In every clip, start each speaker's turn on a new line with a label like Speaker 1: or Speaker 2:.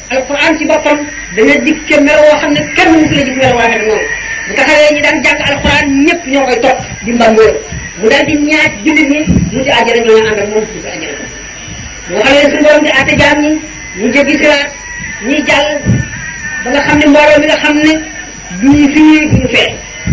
Speaker 1: alquran ci boppam dana dikke melo woo xam ne kenn mu la gis melo woo xam ne moom bu taxawee ñi daan jàng alquran ñëpp ñoo koy topp di mbambóor mu daal di ñaaj jullit ñi mu ci àjjana ñoo ànd ak moom mu ci àjjana moo xam ne suñu borom di àtte jaam ñi ñu jéggi siraat ñi jàll ba nga xam ne mbooloo mi nga xam ne duñu fii duñu fee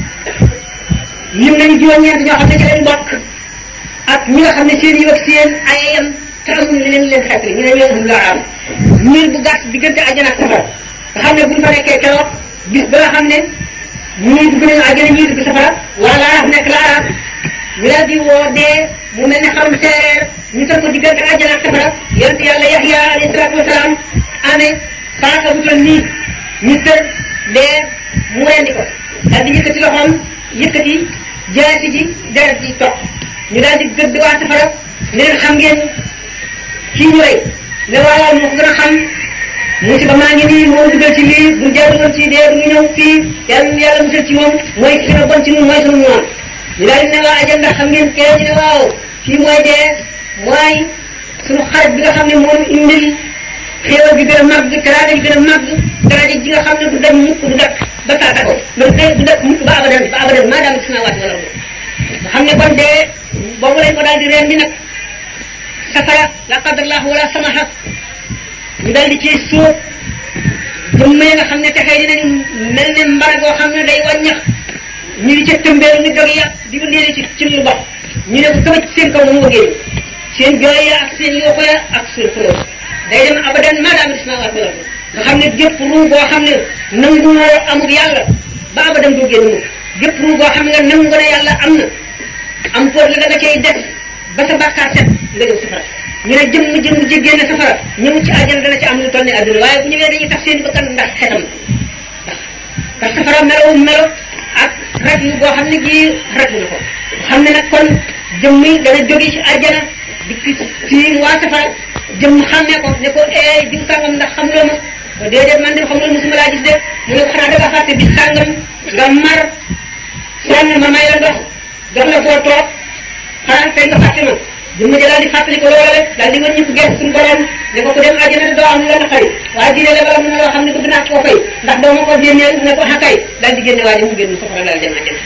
Speaker 1: lim nañu juróom-ñeent ñoo xam ne ci lañ bokk ak ñi nga xam ne seen yi ak seen ayam te amuñu li leen leen xeetli ñu ne ñoo am la am miir bu gàtt diggante àjjana ak safara nga xam ne buñ fa nekkee keroog bis ba nga xam ne ñii dugg nañu àjjana ñii dugg safara wala laaraaf nekk laaraaf ñu daal di woo dee mu mel ne xarum seereer ñu tër ko diggante àjjana ak safara yonent yàlla Yaxya alayhi salaatu wasalaam amee paaka bu toll nii ñu tër dee mu rendi ko daal di yëkkati loxoom yëkkati jaasi ji deret ji topp ñu daal di gëdd waa safara ne leen xam ngeen kii ñu rey ne waaw moo ko gën a xam musiba maa ngi nii moo dugal ci lii bu jaaru woon ci dee du ñu ñëw fii yàlla yàlla musal ci moom mooy ki gën a bon ci ñun mooy sunu noonu ñu daal di ne waa ajal ndax xam ngeen kee ñu ne waaw kii mooy dee mooy sunu xarit bi nga xam ne moom indil xéewal bi gën a màgg teraanga ji gën a màgg daraja ji nga xam ne du dem mukk du dakk ba taata ko du du dakk mukk ba abadan ba abadan maa daam ci samawaati wala nga xam ne kon dee boobu lañ ko daal di reen di nag safara la qadarallahu wala samaha ñu daal di ciy suuf jëmm yi nga xam ne texee dinañu mel ne mbara goo xam ne day wàññax ñu di ca tëmbeelu ni dog ya di ko léegi ci ci lu bopp ñu ne ko sama ci seen kaw mu wëggee seen jooy ya ak seen yooxo ya ak seen xulóo day dem abadan maadaama dis naa waat wala nga xam ne gépp ruu boo xam ne nangu woo amul yàlla ba abadan doo génn mukk gépp ruu boo xam ne nangu ne yàlla am na am poot la da nga cay def ba sa bàkkaar set nga jëm safara ñu ne jëmm jëmm ji génn safara ñëw ci àjjana dana ci am lu toll ni àdduna waaye bu ñëwee dañuy tax seen bakkan ndax xetam ndax ndax safara melo melo ak rek yu boo xam ne gii rek na ko xam ne nag kon jëmm yi dana jóge ci àjjana di fii waa safara jëmm xàmmee ko ne ko ee diw sàngam ndax xam loo ma ko déedéet man de xam loo musuma laa gis de mu ne ko xanaa da nga fàtte bi sàngam nga mar sonn ma may la ndox jox la foo toog xanaa tey nga fàtte ma jëmm ja daal di fàttali ko loola rek daal di wëññi ko gerte suñu borom ne ko ku dem àjjana te doo am la naqari waaye diine la bala mun loo xam ne bëgg naa koo fay ndax doo ma ko génneel ne ko xakay daal di génne waa ji mu génn safara daal dem àjjana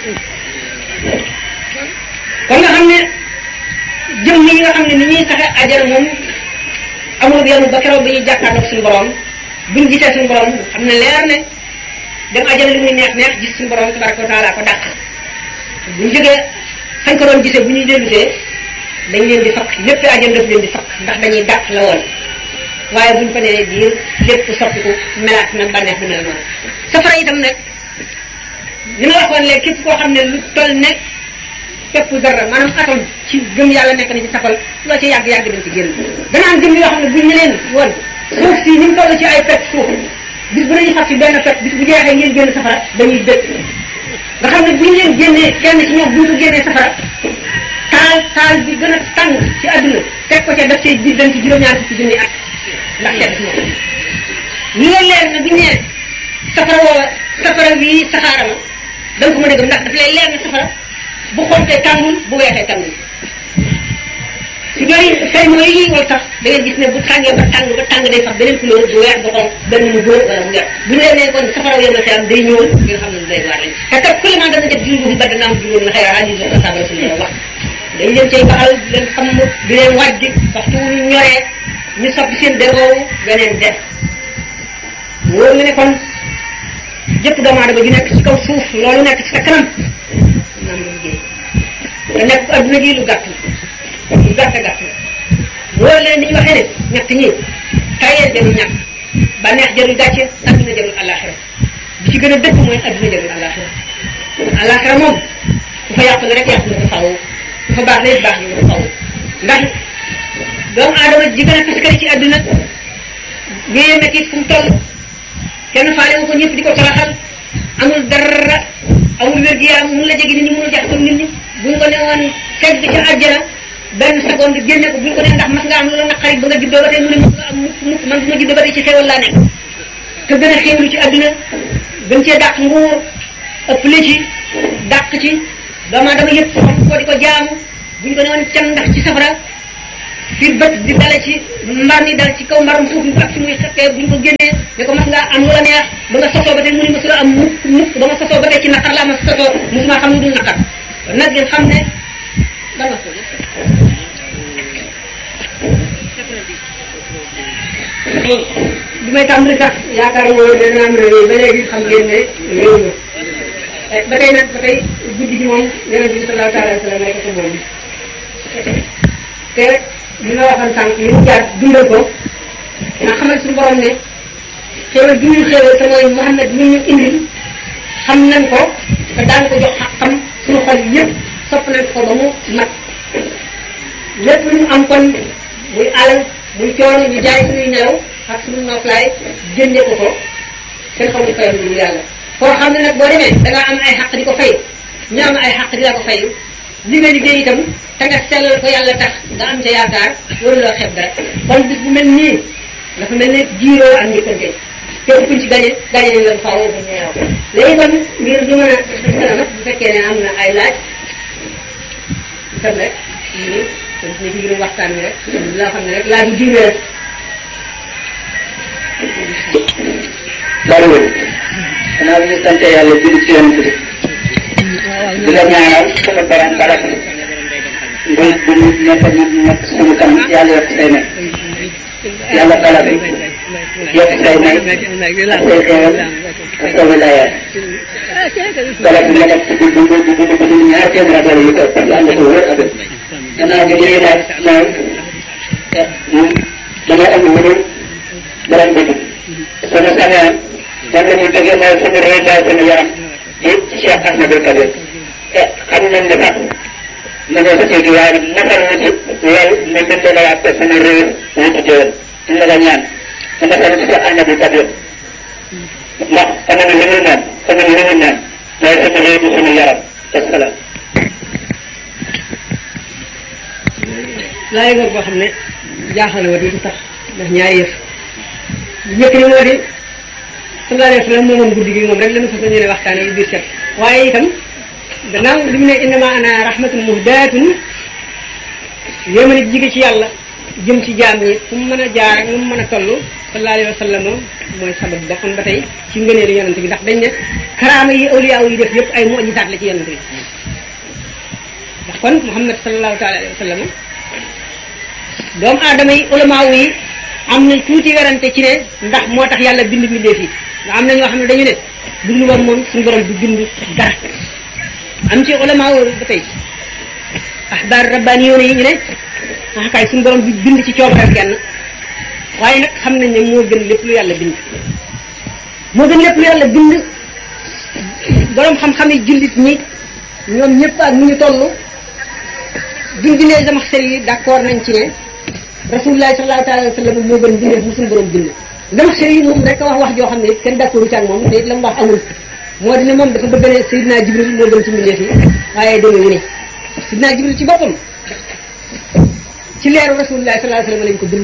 Speaker 1: kon nga xam ne jëmm yi nga xam ne ni ñuy saxe àjjana moom amul yenu ba keroog bi ñuy jàkkaarloog suñu borom buñ gisee suñu borom xam ne leer ne dem àjjana li muy neex neex gis suñu borom tabaraka wa taala ko dàq buñ jógee fañ ko doon gisee bu ñuy dellusee dañ leen di fakk lépp àjjana daf leen di fakk ndax dañuy dàq la woon waaye buñ ko nee diir lépp soppiku melaat na bànneex bi mel noonu safara itam nag li ma waxoon léegi képp koo xam ne lu toll ne képp dara maanaam atom ci gëm yàlla nekk na ci safal loo ci yàgg-yàgg dañ ci génn dana am gëm yoo xam ne buñ ñu leen woon suuf si ni mu toll ci ay pet suuf bis bu nañu fab ci benn pet bis bu jeexee ngeen génn safara dañuy dëkk nga xam ne bu ñu leen génnee kenn ci ñoom bu ñu ko génnee safara taal taal bi gën a tàng ci àdduna teg ko ca def ci biir dañ ci juróom-ñaar fukki junni at ndax seet si moom li leen leer na bu ñu nee safara woowa safara bii saxaara ma da nga ko mën a gëm ndax daf lay leer na safara bu xontee tàngul bu weexee tàngul su ñooy say mooy yi wal tax da ngeen gis ne bu tàngee ba tàng ba tàng day sax beneen couleur bu weex bu xonq benn mu góor wala mu weex bu ñu leen nee kon safara yom na xeyam day ñëw bi nga xam ne day waar lañ te kat kuliman dana jot juróom bi ba dana am juróom na xëy ali sa sabal suñu wax dañ leen cay baxal di leen xam di leen wàjj waxtu wu ñu ñoree ñu soppi seen deroowu beneen def wóor nga ne kon jëpp doomu aadama ji nekk ci kaw suuf loolu nekk ci sa kanam naan nga liggéey te nekk adduna ji lu gàtt lu gàtt gàtt wóor leen ni ñu waxee ne ñett ñi tayee jarul ñàkk bànneex jarul gàcce adduna jarul àllaaxira bi ci gën a dëkk mooy adduna jarul àllaaxira àllaaxira moom ku fa yàqu la rek yàqu nga ko faw ku fa baax la it baax nga ko faw ndax doomu aadama ji gën a taskari ci adduna wéyee métti fu mu toll kenn faale wu ko ñëpp di ko toroxal amul dara amul wér-gu-yaram mun la jege nit ñi mënul jaxasoo nit ñi buñ ko ne woon fekk ci àjjana benn seconde génne ko buñ ko ne ndax mas nga am lu la naqari ba nga juddoo ba tey mu ne mukk am mukk mukk man bu ma juddoo ba tey ci xéewal laa nekk te gën a xéewlu ci àdduna gën cee dàq nguur ëpp la ci dàq ci doomu aadama yëpp xam ko di ko jaamu buñ ko ne woon can ndax ci safara fi bët di dale ci mbar mi dal ci kaw mbarum suuf mi ak fi muy xeppee bu ñu ko génnee ne ko mas ngaa am lu la neex ba nga sosoo ba tey mu ni masula am mukk mukk ba ma sosoo ba tey ci naqar laa ma sosoo musuma xam lu dul naqar nag ngeen xam ne dama ko bi may tàmbali sax yaakaar nga woon ne dana am réew ba léegi xam ngeen ne réew la ba tey nag ba tey guddi gi moom yonent bi sallallahu alayhi wa sallam nekk ko moom te li nga waxoon sànq li mu jaar dundal ko nga xamal suñu borom ne xéewal bi ñu xéewal te mooy Muhammad mi ñu indil xam nañ ko te daan ko jox xam suñu xol yëpp sopp nañ ko ba mu mat lépp lu ñu am kon muy alal muy coono ñu jaay suñuy nelaw ak suñu noflaay jëndee ko ko kenn xamul fayam lu yàlla koo xam ne nag boo demee da nga am ay xaq di ko fay ñu am ay xaq di la ko fay li nga liggéey itam te nga sellal ko yàlla tax nga am ca yaakaar loolu loo xeeb dara kon bis bu mel nii dafa mel ne jiiroo ak njëkkante képp kuñ ci gañe gañe nañ la faaw ba ñeew léegi kon ngir ñu mën a kanam bu fekkee ne am na ay laaj itam rek ñu kon ñu ci gërëm waxtaan wi rek loo xam ne rek laaj yu diine rek
Speaker 2: bariwul xanaa bi ñu sant yàlla julli ci yonent bi di la ñaanal suñu borom barab bu bu ñu nekk ñu nekk suñu kanam yàlla yokk say may yàlla bala bi yokk say may ak say xewal ak sa wilayaat bala bi nga def ci bu bu bu bu bu ñaar téeméer ak wala yu ko ëpp ànd ko wër ak gannaaw bi ñuy laaj mooy moom damay am lu dul borom bëgg sama sañaan man la ñuy bëggee mooy sama réew daal sama yaram di Cheikh Ahmadou Kabir te xam nañ ne sax ma ne sa ci waaye nag nafar na ci loolu ma mën la waat sama réew wutu jëwal ñu la nga ñaan ma nafar ci Cheikh Ahmadou Kabir ndax sama li mu naan sama li mu naan mooy sama réew di sama yaram asalaam
Speaker 1: laay nga boo xam ne jaaxal na wa di tax ndax ñaari yëf njëkk ni moo di sallallahu alayhi wa sallam moomoom guddi gi moom rek la ñu fas yéene waxtaane yu biir set waaye itam gannaaw li mu ne innama ana rahmatun muhdaatun yéema nit jige ci yàlla jëm ci jaam yi fu mu mën a jaar ak nu mu mën a toll sallallahu alayhi wa sallam mooy sabab ba kon ba tey ci ngëneelu yonent bi ndax dañ ne karaama yi awliya yi def yëpp ay mu'jizaat la ci yonent bi ndax kon Muhammad sallallahu taala alayhi wa sallam doomu aadama yi ulamaaw yi am nañ tuuti werante ci ne ndax moo tax yàlla bind mbindeef yi nga am na ñoo xam ne dañu ne dund woon moom suñu borom du bind dara am ci ulamaaw ba tey axbaar rabbaani yoone yi ñu ne ah kay suñu borom du bind ci coobareem kenn waaye nag xam nañ ne moo gën lépp lu yàlla bind moo gën lépp lu yàlla bind borom xam-xam yi jullit ñi ñoom ñëpp ak nu ñu toll duñ bindee sama xel yi d'accord nañ ci ne rasulullah sallallahu taala wa sallam moo gën bindee bu suñu borom bind dama xel yi moom rek a wax wax joo xam ne kenn d'accord ci ak moom te it la mu wax amul moo di ne moom dafa bëgg ne Seydina Jibril moo gën ci mbindeef yi waaye deme wu ne Seydina Jibril ci boppam ci leeru rasulullah sallallahu alayhi wa sallam lañ ko bind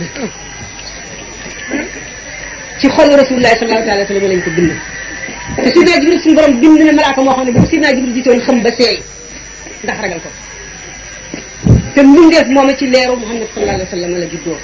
Speaker 1: ci xolu rasulullah sallallahu taala wa sallam lañ ko bind te Seydina Jibril suñu borom bind na malaaka moo xam ne bu ko Seydina Jibril gisoon xam ba seey ndax ragal ko te mbindeef moom ci leeru Muhammad sallallahu alayhi wa sallam la juddoo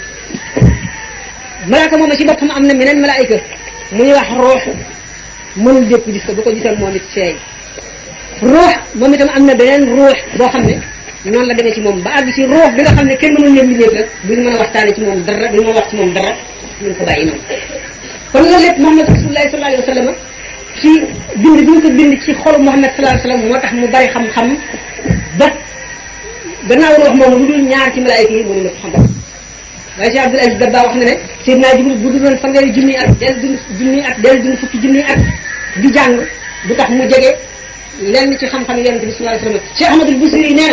Speaker 1: malaaka moom ci boppam am na meneen malaayika mu ñuy wax ruux mënul dépp gis ko bu ko gisoon moom it seey ruux moom itam am na beneen ruux boo xam ne noonu la demee ci moom ba àgg ci ruux bi nga xam ne kenn mënul leen mbindeef la duñu mën a waxtaane ci moom dara duñu mën a wax ci moom dara ñu ko bàyyi noonu kon loolu lépp Muhammad rasulullah sallallahu alayhi wa sallam ci bind bi ñu ko bind ci xolu Muhammad sallallahu alayhi wa sallam moo tax mu bari xam-xam ba gannaaw ruux moom lu dul ñaar ci malaayika yi mënu la ko xam waaye Cheikh Abdul Aziz Dabba wax na ne Seydina Jibril bu dul woon fanweeri junni at del dund junni at del dund fukki junni at di jàng du tax mu jege lenn ci xam-xam yonente bi sallallahu alayhi wa sallam Cheikh Ahmadul Busiri nee na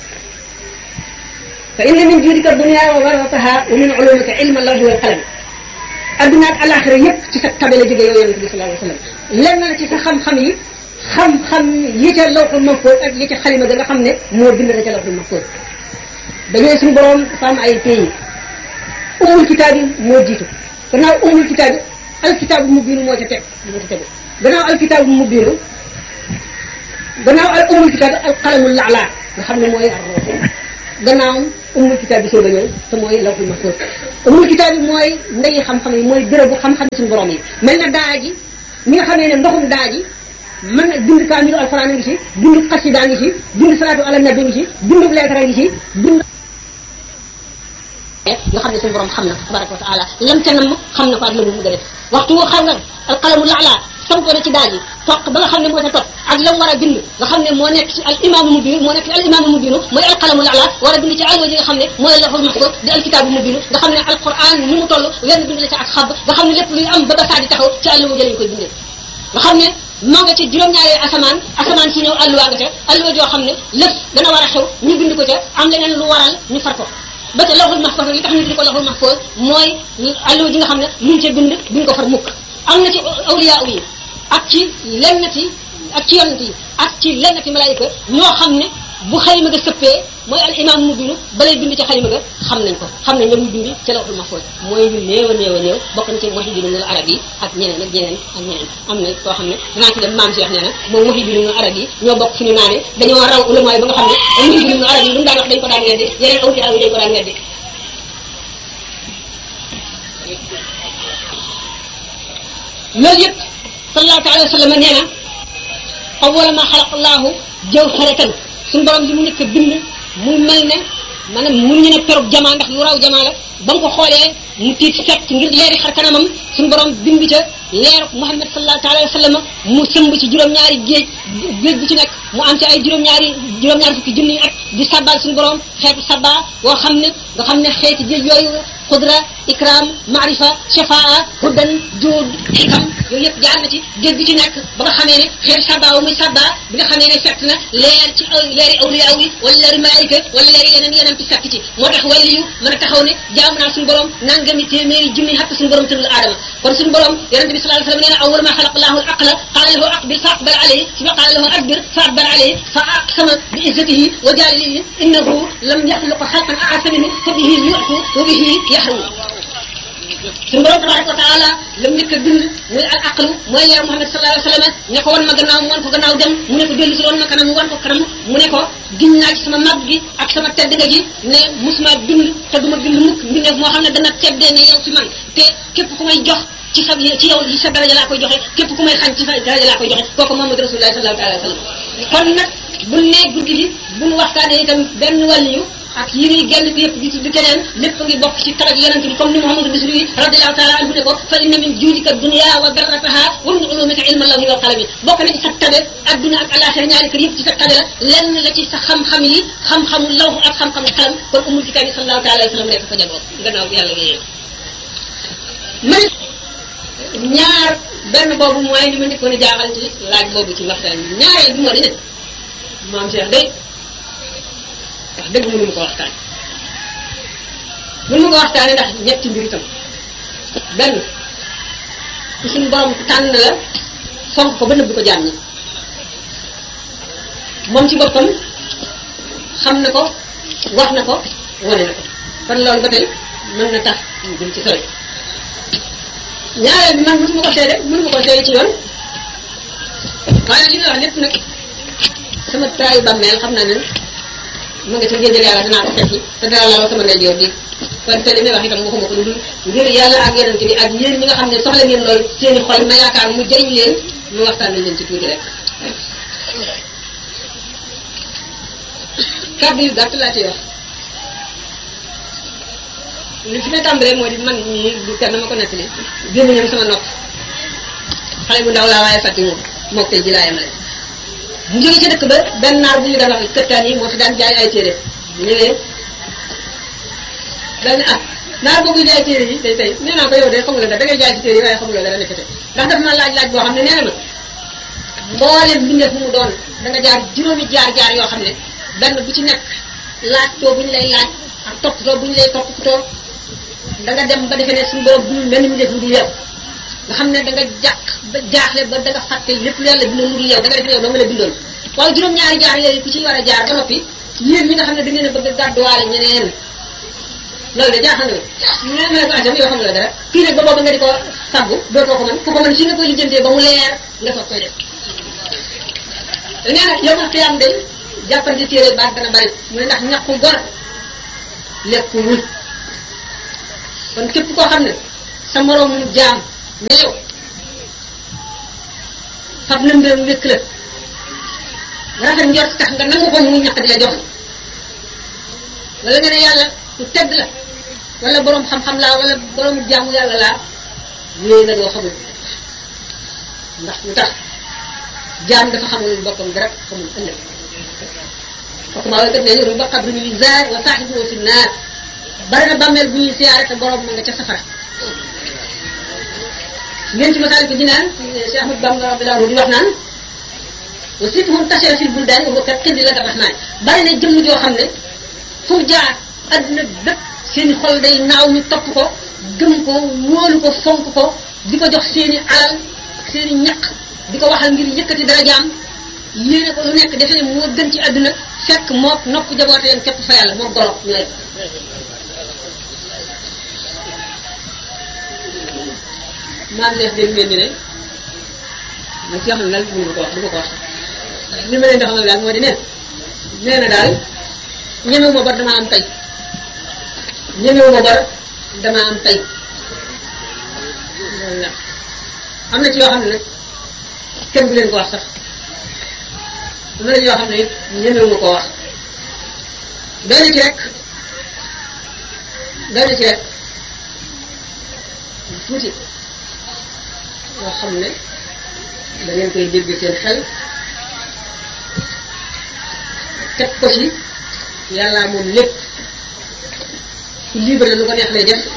Speaker 1: fa inna min juudika dunya wa warataha wa min ulumika ilma lawhi wal qalam adduna ak alaxira yépp ci sa tabe la jóge yow yonente bi sallallahu alayhi wa sallam lenn la ci sa xam-xam yi xam-xam yi ca lawxul mahfuz ak yi ca xalima ga nga xam ne moo bind na ca lawxul mahfuz dañooy suñu borom dafa am ay pays umul kitaab yi moo jiitu gannaaw umul kitaab yi alkitaab mu biinu moo ca teg moo ca tegu gannaaw alkitaab mu biinu gannaaw al umul kitaab alqalamul laalaa nga xam ne mooy ar ruux gannaaw umul kitaab bi soog a ñëw te mooy lawhul mahfuz umul kitaab bi mooy ndeyi xam-xam yi mooy bérébu xam-xam suñu borom yi mel na daa ji ñi nga xamee ne ndoxum daa ji mën na bind kaamilu alxuraan ngi ci bind xasida ngi ci bind salaatu ala nabi ngi ci bind leetara ngi ci bind yoo xam ne suñu borom xam na tabaraka wa taala lam ca nam xam na ko ak la mu bëgg a def waxtu woo xam nga alqalamu laala sampo na ci daal yi toq ba nga xam ne moo ca topp ak la mu war a bind nga xam ne moo nekk ci al imaamu mubin moo nekk ci al imaamu mubinu mooy alqalamu laala war a bind ci alwa ji nga xam ne mooy lawhul mahfuz di alkitaabu mubinu nga xam ne alquran ni mu toll wenn bind la ca ak xab nga xam ne lépp luy am ba ba saa di taxaw ci àlluwa jëlañ koy bindee nga xam ne maa nga ci juróom-ñaari asamaan asamaan si ñëw alluwa nga ca alluwa joo xam ne lépp dana war a xew ñu bind ko ca am leneen lu waral ñu far ko ba ca lawhul mahfuz li tax ñu di ko lawhul mahfuz mooy alluwa ji nga xam ne luñ ca bind duñ ko far mukk am na ci awliya yi ak ci lennati ak ci yonent yi ak ci lennati malaayika ñoo xam ne bu xalima ga sëppee mooy al imam mu bindu balay bind ci xalima ga xam nañ ko xam nañ la muy bindi ci lawhul mahfuz mooy ñu néew a néew a néew bokk na ci muhyiddinul arab yi ak ñeneen ak ñeneen ak ñeneen am na koo xam ne dinaa ci dem maam Cheikh nee na moom muhyiddinul arab yi ñoo bokk fu ñu naane dañoo raw ulama yi ba nga xam ne muhyiddinul arab yi lu mu daan wax dañ ko daan weddi yeneen awliya yi dañ ko daan weddi loolu yëpp sallallahu alayhi wa sallam nee na awwala ma xalaq allahu jawharatan suñu borom li mu nekk bind mu mel ne maanaam mun ñu ne perub jamaa ndax lu raw jamaa la ba nga ko xoolee mu tiit fekk ngir leeri xar kanamam suñu borom bind ca leeru Muhammad sallallahu alayhi wa sallam mu sëmb ci juróom-ñaari géej géej bu ci nekk mu am ci ay juróom-ñaari juróom-ñaari fukki junni at di sabbal suñu borom xeetu sabba boo xam ne nga xam ne xeeti géej yooyu xudra ikram maarifa shafaa hudan juud xikam yooyu yëpp jaar na ci géej bi ci nekk ba nga xamee ne xeeti sabba wa muy sabba bi nga xamee ne fekk na leer ci leeri awliya yi wala leeri malaayika wala leeri yeneen yeneen ci fekk ci moo tax wàlli yu mën a taxaw ne jaam naa suñu borom nangami téeméeri junni xatt suñu borom tëral aadama kon suñu borom yonente bi sallallahu alayhi wasallam nee na awwal ma xalaq allahu al aqla qaala lahu aqbil fa aqbal alayhi suma qaala lahu adbir fa adbar alayhi fa aqsama bi izzatihi wa jalilihi innahu lam yaxluqa xalqan aasa minhu fa bihi yu'tu wa bihi yaxrumu suñu borom tabaraka wa taala lam njëkk a bind muy al aqlu mooy leer Muhammad sallallahu alayhi wa sallam ne ko wan ma gannaaw mu wan ko gannaaw dem mu ne ko dellu si wan ma kanam mu wan ko kanam mu ne ko giñ naa ci sama mag gi ak sama tedd nga ji ne musuma bind te duma bind mukk mbindeef moo xam ne dana teddee ne yow ci man te képp ku may jox ci sa ci yow ci sa daraja laa koy joxe képp ku may xañ ci sa daraja laa koy joxe kooku Muhammad rasulullah sallallahu alayhi wa sallam kon nag bu ne guddi gi bu nu waxtaanee itam benn wàlliyu ak yi ñuy génn ko yëpp di tudd keneen lépp ngi bokk ci taraj yonente bi comme ni Muhammadu Bisri radiallahu taala anhu ne ko fa inna min juudika dunya wa darrataha wa min ulumika ilma lawhi wal qalami bokk na ci sa tabe adduna ak alaxira ñaari kër yëpp ci sa tabe la lenn la ci sa xam-xam yi xam-xamu lawh ak xam-xamu xalam kon umul kitaab bi sallallahu taala alayhi wa sallam nekk fa jagoo gannaaw yàlla yéen man ñaar benn boobu mooy li ma njëkkoon a jaaxal ci laaj boobu ci waxtaan bi ñaareel bi moo di ne maam Cheikh day wax dëgg mënu ma ko waxtaan mënu ma ko waxtaane ndax ñetti mbir itam benn ku suñu borom tànn la fonk ko ba nëbb ko jaam ñi moom ci boppam xam na ko wax na ko wane na ko kon loolu ba tey mën na tax ñu jëm ci sori ñaareel bi man mësuma ko seede mënuma ko seede ci yoon waaye li nga wax lépp nag sama traayu bàmmeel xam naa ne ma nga ca géejël yàlla dinaa ko fekki te dara laaloo sama ndeyjoor bi kon te li may wax itam waxuma ko lu dul ngir yàlla ak yonente bi ak yéen ñi nga xam ne soxla ngeen loolu seeni xol ma yaakaar mu jëriñ leen lu waxtaan nañ leen ci tuuti rek kàddu yu gàtt laa ciy wax li fi may tàmbalee moo di man ñii du kenn ma ko nettali génn ñoom sama nopp xale bu ndaw laa waaye fàtti moom mook tey ji laa yemale mu jóge ci dëkk ba benn naar bu ñu daan wax këttaan yi moo fi daan jaay ay téere bu ñëwee dañ ah naar boobu jaay téere yi tey tey nee naa ko yow de xamuloo dara da ngay jaay ci téere yi waaye xamuloo dara nekkate ndax daf ma laaj laaj boo xam ne nee na ma mboolem mbindeef mu mu doon da nga jaar juróomi jaar jaar yoo xam ne benn bu ci nekk laaj too bu ñu lay laaj ak toppatoo bu ñu lay toppatoo da nga dem ba defee ne suñu borom du mel ni mbindeef lu dul yow nga xam ne da nga jàq ba jaaxle ba da nga fàtte lépp lu yàlla bindoon lu dul yow da nga def ne yow doo nga la bindoon waaye juróom-ñaari jaar yooyu ku ci war a jaar ba noppi yéen ñi nga xam ne da ngeen a bëgg a gàdduwaale ñeneen loolu de jaaxal na ma ne ko ajam yoo xam nga dara kii nag ba boobu nga di ko faggu dootoo ko mën ku ko mën si nga koy lijjantee ba mu leer nga soog koy def nee na yow ma xiyam day jàppante téere baat dana bari mu ne ndax ñàkku gor lekkuwul kon képp koo xam ne sa moroomu jaam ne yow fab na mbiram wékk la rafet njort tax nga nangu ko muy ñaq di la jox wala nga ne yàlla ku tedd la wala boroom xam-xam laa wala boroom jaamu yàlla laa wéy na doo xamul ndax lu tax jaam dafa xamul boppam dara xamul ëllëg parce que maa ngi kat ne yoru ba xabru ñu zaar wa saaxibu fi naar bari na bàmmeel bu ñuy siyaare te borom ma nga ca safara ngeen ci masaal ko jinaan Cheikh Ahmad Bamba radiyallahu anhu di wax naan wa situhum tachara fil buldaan wa kat xindi la rahmaan bari na jëmm joo xam ne fu mu jaar adduna bépp seen xol day naaw ñu topp ko gëm ko wóolu ko fonk ko di ko jox seeni alal seeni ñaq di ko waxal ngir yëkkati darajaam yéene ko lu nekk defe ne moo gën ci àdduna fekk mook nopp jaboote yam képp fa yàlla moo golo ñooy maam leef dégg ngeen ñu ne nag ci xam ne daal mënu ko wax du ma ko wax li ma leen di xamal daal moo di ne nee na daal ñemewu ma bor dama am tey ñemewu ma bor dama am tey loolu la am na ci yoo xam ne nag kenn du leen ko wax sax am na yoo xam ne it ñemewu ma koo wax doy na ci rek doy na ci rek tuuti yoo xam ne da ngeen koy dégg seen xel teg ko ci yàlla moom lépp ku libre la lu ko neex lay def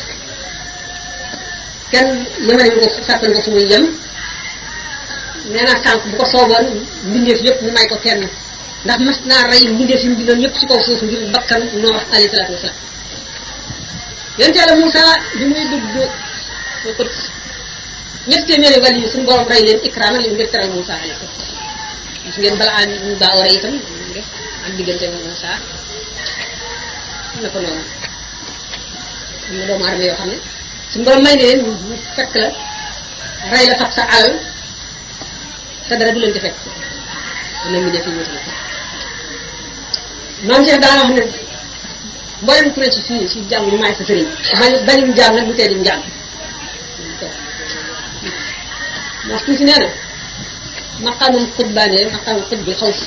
Speaker 1: kenn yemale ko sàkkal ko fu muy yem nee naa sànq bu ko sooboon mbindeef yëpp mu may ko kenn ndax mas naa rey mbindeef yi mu bindoon yëpp ci kaw suuf ngir bakkan Noox alayhi salaatu wasalaam yonent yàlla Moussa bi muy dugg ko ñetti téeméeri wàll yi suñu borom rey leen ikraama leen ngir teral Moussa alayhi salaam gis ngeen balaa ñu baa war a itam def am diggante Moussa na ko noonu am na doomu aadama yoo xam ne suñu borom may ne leen ñu fekk la rey la fab sa alal te dara du leen di fekk na mi def yi wut la maam Cheikh daa wax ne mboolem ku ne ci fii ci jàng ñu maay sa sëriñ bañ bañum jaam nag bu tee dim jaam ndax tuuti nee na maqaamum xutbaane maqaamum xut bi xaw si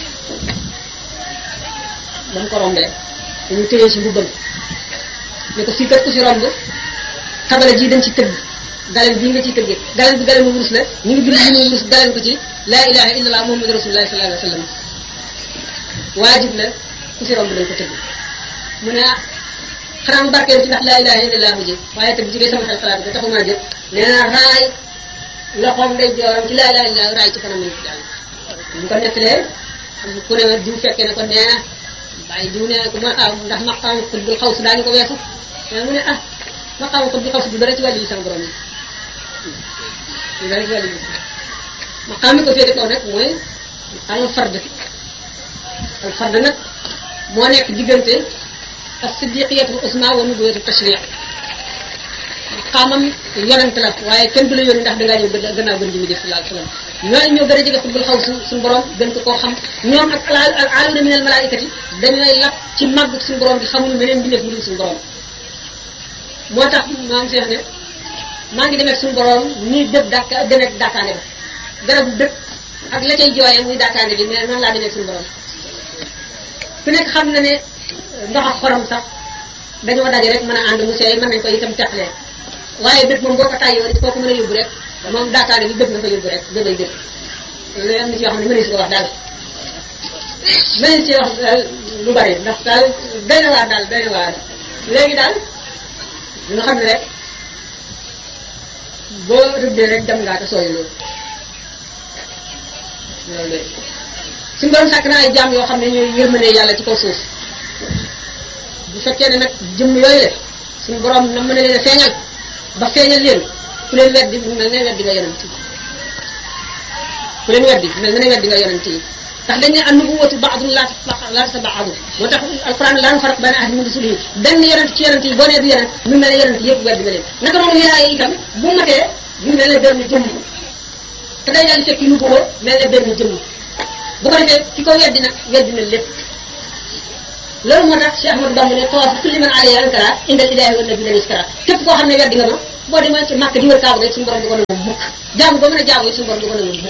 Speaker 1: ba mu ko rombee dañu téye ci mbubbam ne ko fii kat ku fi romb xabala ji dañ ci tëgg galen bii nga ciy tëggee galen bi galen mu wurus la ñu ngi bind ñu wurus galen ko ci laa ilaha illallah muhammadu rasulullah sallallahu alayhi wa sallam waajib la ku fi romb dañ ko tëgg mu ne ah xanaa mu barkeel ci ndax laa ilaha illallah ji waaye tëgg ci day sama xel xalaat ko taxumaa jël nee na raay loxoom day jooram ci laa ilaha illallah raay ci kanam nit daal bu ko nettalee am ku ne diw fekkee ne ko nee na bàyyi diw nee na ko ma ah ndax maqaam xutbul xaw si daañu ko weesu mais mu ne ah maqaam xutbul xaw si du dara ci wàllu yi sama borom yi du dara ci wàllu yi maqaam mi ko féete kaw nag mooy maqaamul fard al fard nag moo nekk diggante ak siddiqiyatul usma wa nubuwatu tashriq maqaamam yonent la waaye kenn du la yónni ndax dangaa ñëw gannaaw gën ji mi def sallallahu alayhi wasallam ñooñu ñoo gën a jege xutbul xaw su suñu borom gën ko koo xam ñoom ak al al aluna min al malaikati dañooy lap ci màgg suñu borom bi xamuñu meneen bi def mu dul suñu borom moo tax maam Cheikh ne maa ngi demee suñu borom nii dëpp dàkk demee dàkkaande ba garabu dëkk ak la cay jooyee muy dàkkaande bi mais noonu laa demee suñu borom ku nekk xam na ne ndox ak xorom sax dañoo daje rek mën a ànd mu seey mën nañ ko itam teqalee waaye dëkk moom boo ko tàyyoo rek kooku mën a yóbbu rek moom dàkkaande bi dëkk na ko yóbbu rek dëggay dëkk loolu am na ci yoo xam ne mënees si ko wax daal mënees si wax lu bari ndax daal doy na waar daal doy na waar léegi daal ñu xam ne rek boo rëddee rek dem ngaa te sooy loolu loolu de suñu borom sàkk na ay jaam yoo xam ne ñooy yërmande yàlla ci kaw suuf bu fekkee ne nag jëmm yooyu la suñu borom na mën a leen a feeñal ba feeñal leen ku leen weddi mel ne weddi nga yonent yi ku leen weddi mel ne weddi nga yonent yi ndax dañ ne an nubuwatu baadun laa laa sa baadu moo tax alquran laa nufarriqu bayna ahadin min rusulihi benn yonent ci yonent yi boo nee du yonent mu mel ne yonent yëpp weddi nga leen naka noonu wilaaya itam bu matee mu mel ne benn jëmm te day daal di fekk nubuwa mel ne benn jëmm bu ko defee ki ko weddi nag weddi na lépp loolu moo tax Cheikh Ahmadou Bamba ne tawaaf kulli man alayhi ankara indal ilaahi wa nabi lam iskara képp koo xam ne weddi nga ma boo demee ci màkk di wër kaaba rek suñu borom du ko nangu mukk jaamu ba mën a jaamu suñu borom du ko nangu mukk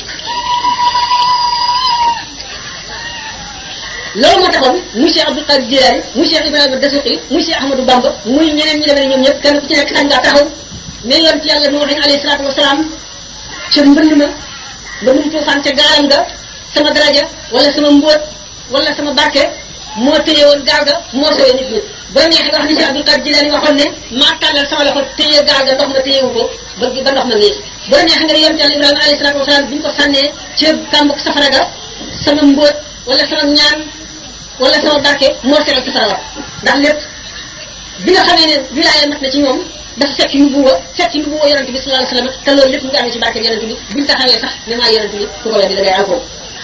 Speaker 1: loolu moo taxoon muy Cheikh Abdul Qadir Jilani muy Cheikh Ibrahima Dasuqi muy Cheikh Ahmadou Bamba muy ñeneen ñi demee ne ñoom ñëpp kenn ku ci nekk sañ ngaa taxaw mais yoon ci yàlla Nuux alayhi salaatu wasalaam ca mbënd ma mbëndum tuufaan ca gaalam ga sama daraja wala sama mbóot wala sama barke moo téye woon gaal ga moo sowee nit ñi bu la neexee nga wax ni Cheikh Abdul Qadir Jilani waxoon ne maa tàllal sama loxo téye gaal ga ndox ma téyewu ko ba ba ndox ma ngiis bu la neexee nga ne yoon ci yàlla Ibrahima alayhi salaatu wasalaam bi ñu ko sànnee ca kàmbuk safara ga sama mbóot wala sama ñaan wala sama barke moo seral safara wa ndax lépp bi nga xamee ne wilaaya mat na ci ñoom dafa fekk nubuwa fekk nubuwa yonente bi sallallahu alayhi wasallam te loolu lépp mu ngi amee ci barke yonente bi buñ taxawee sax ne maa yonente bi ku ko weddi da ngay alko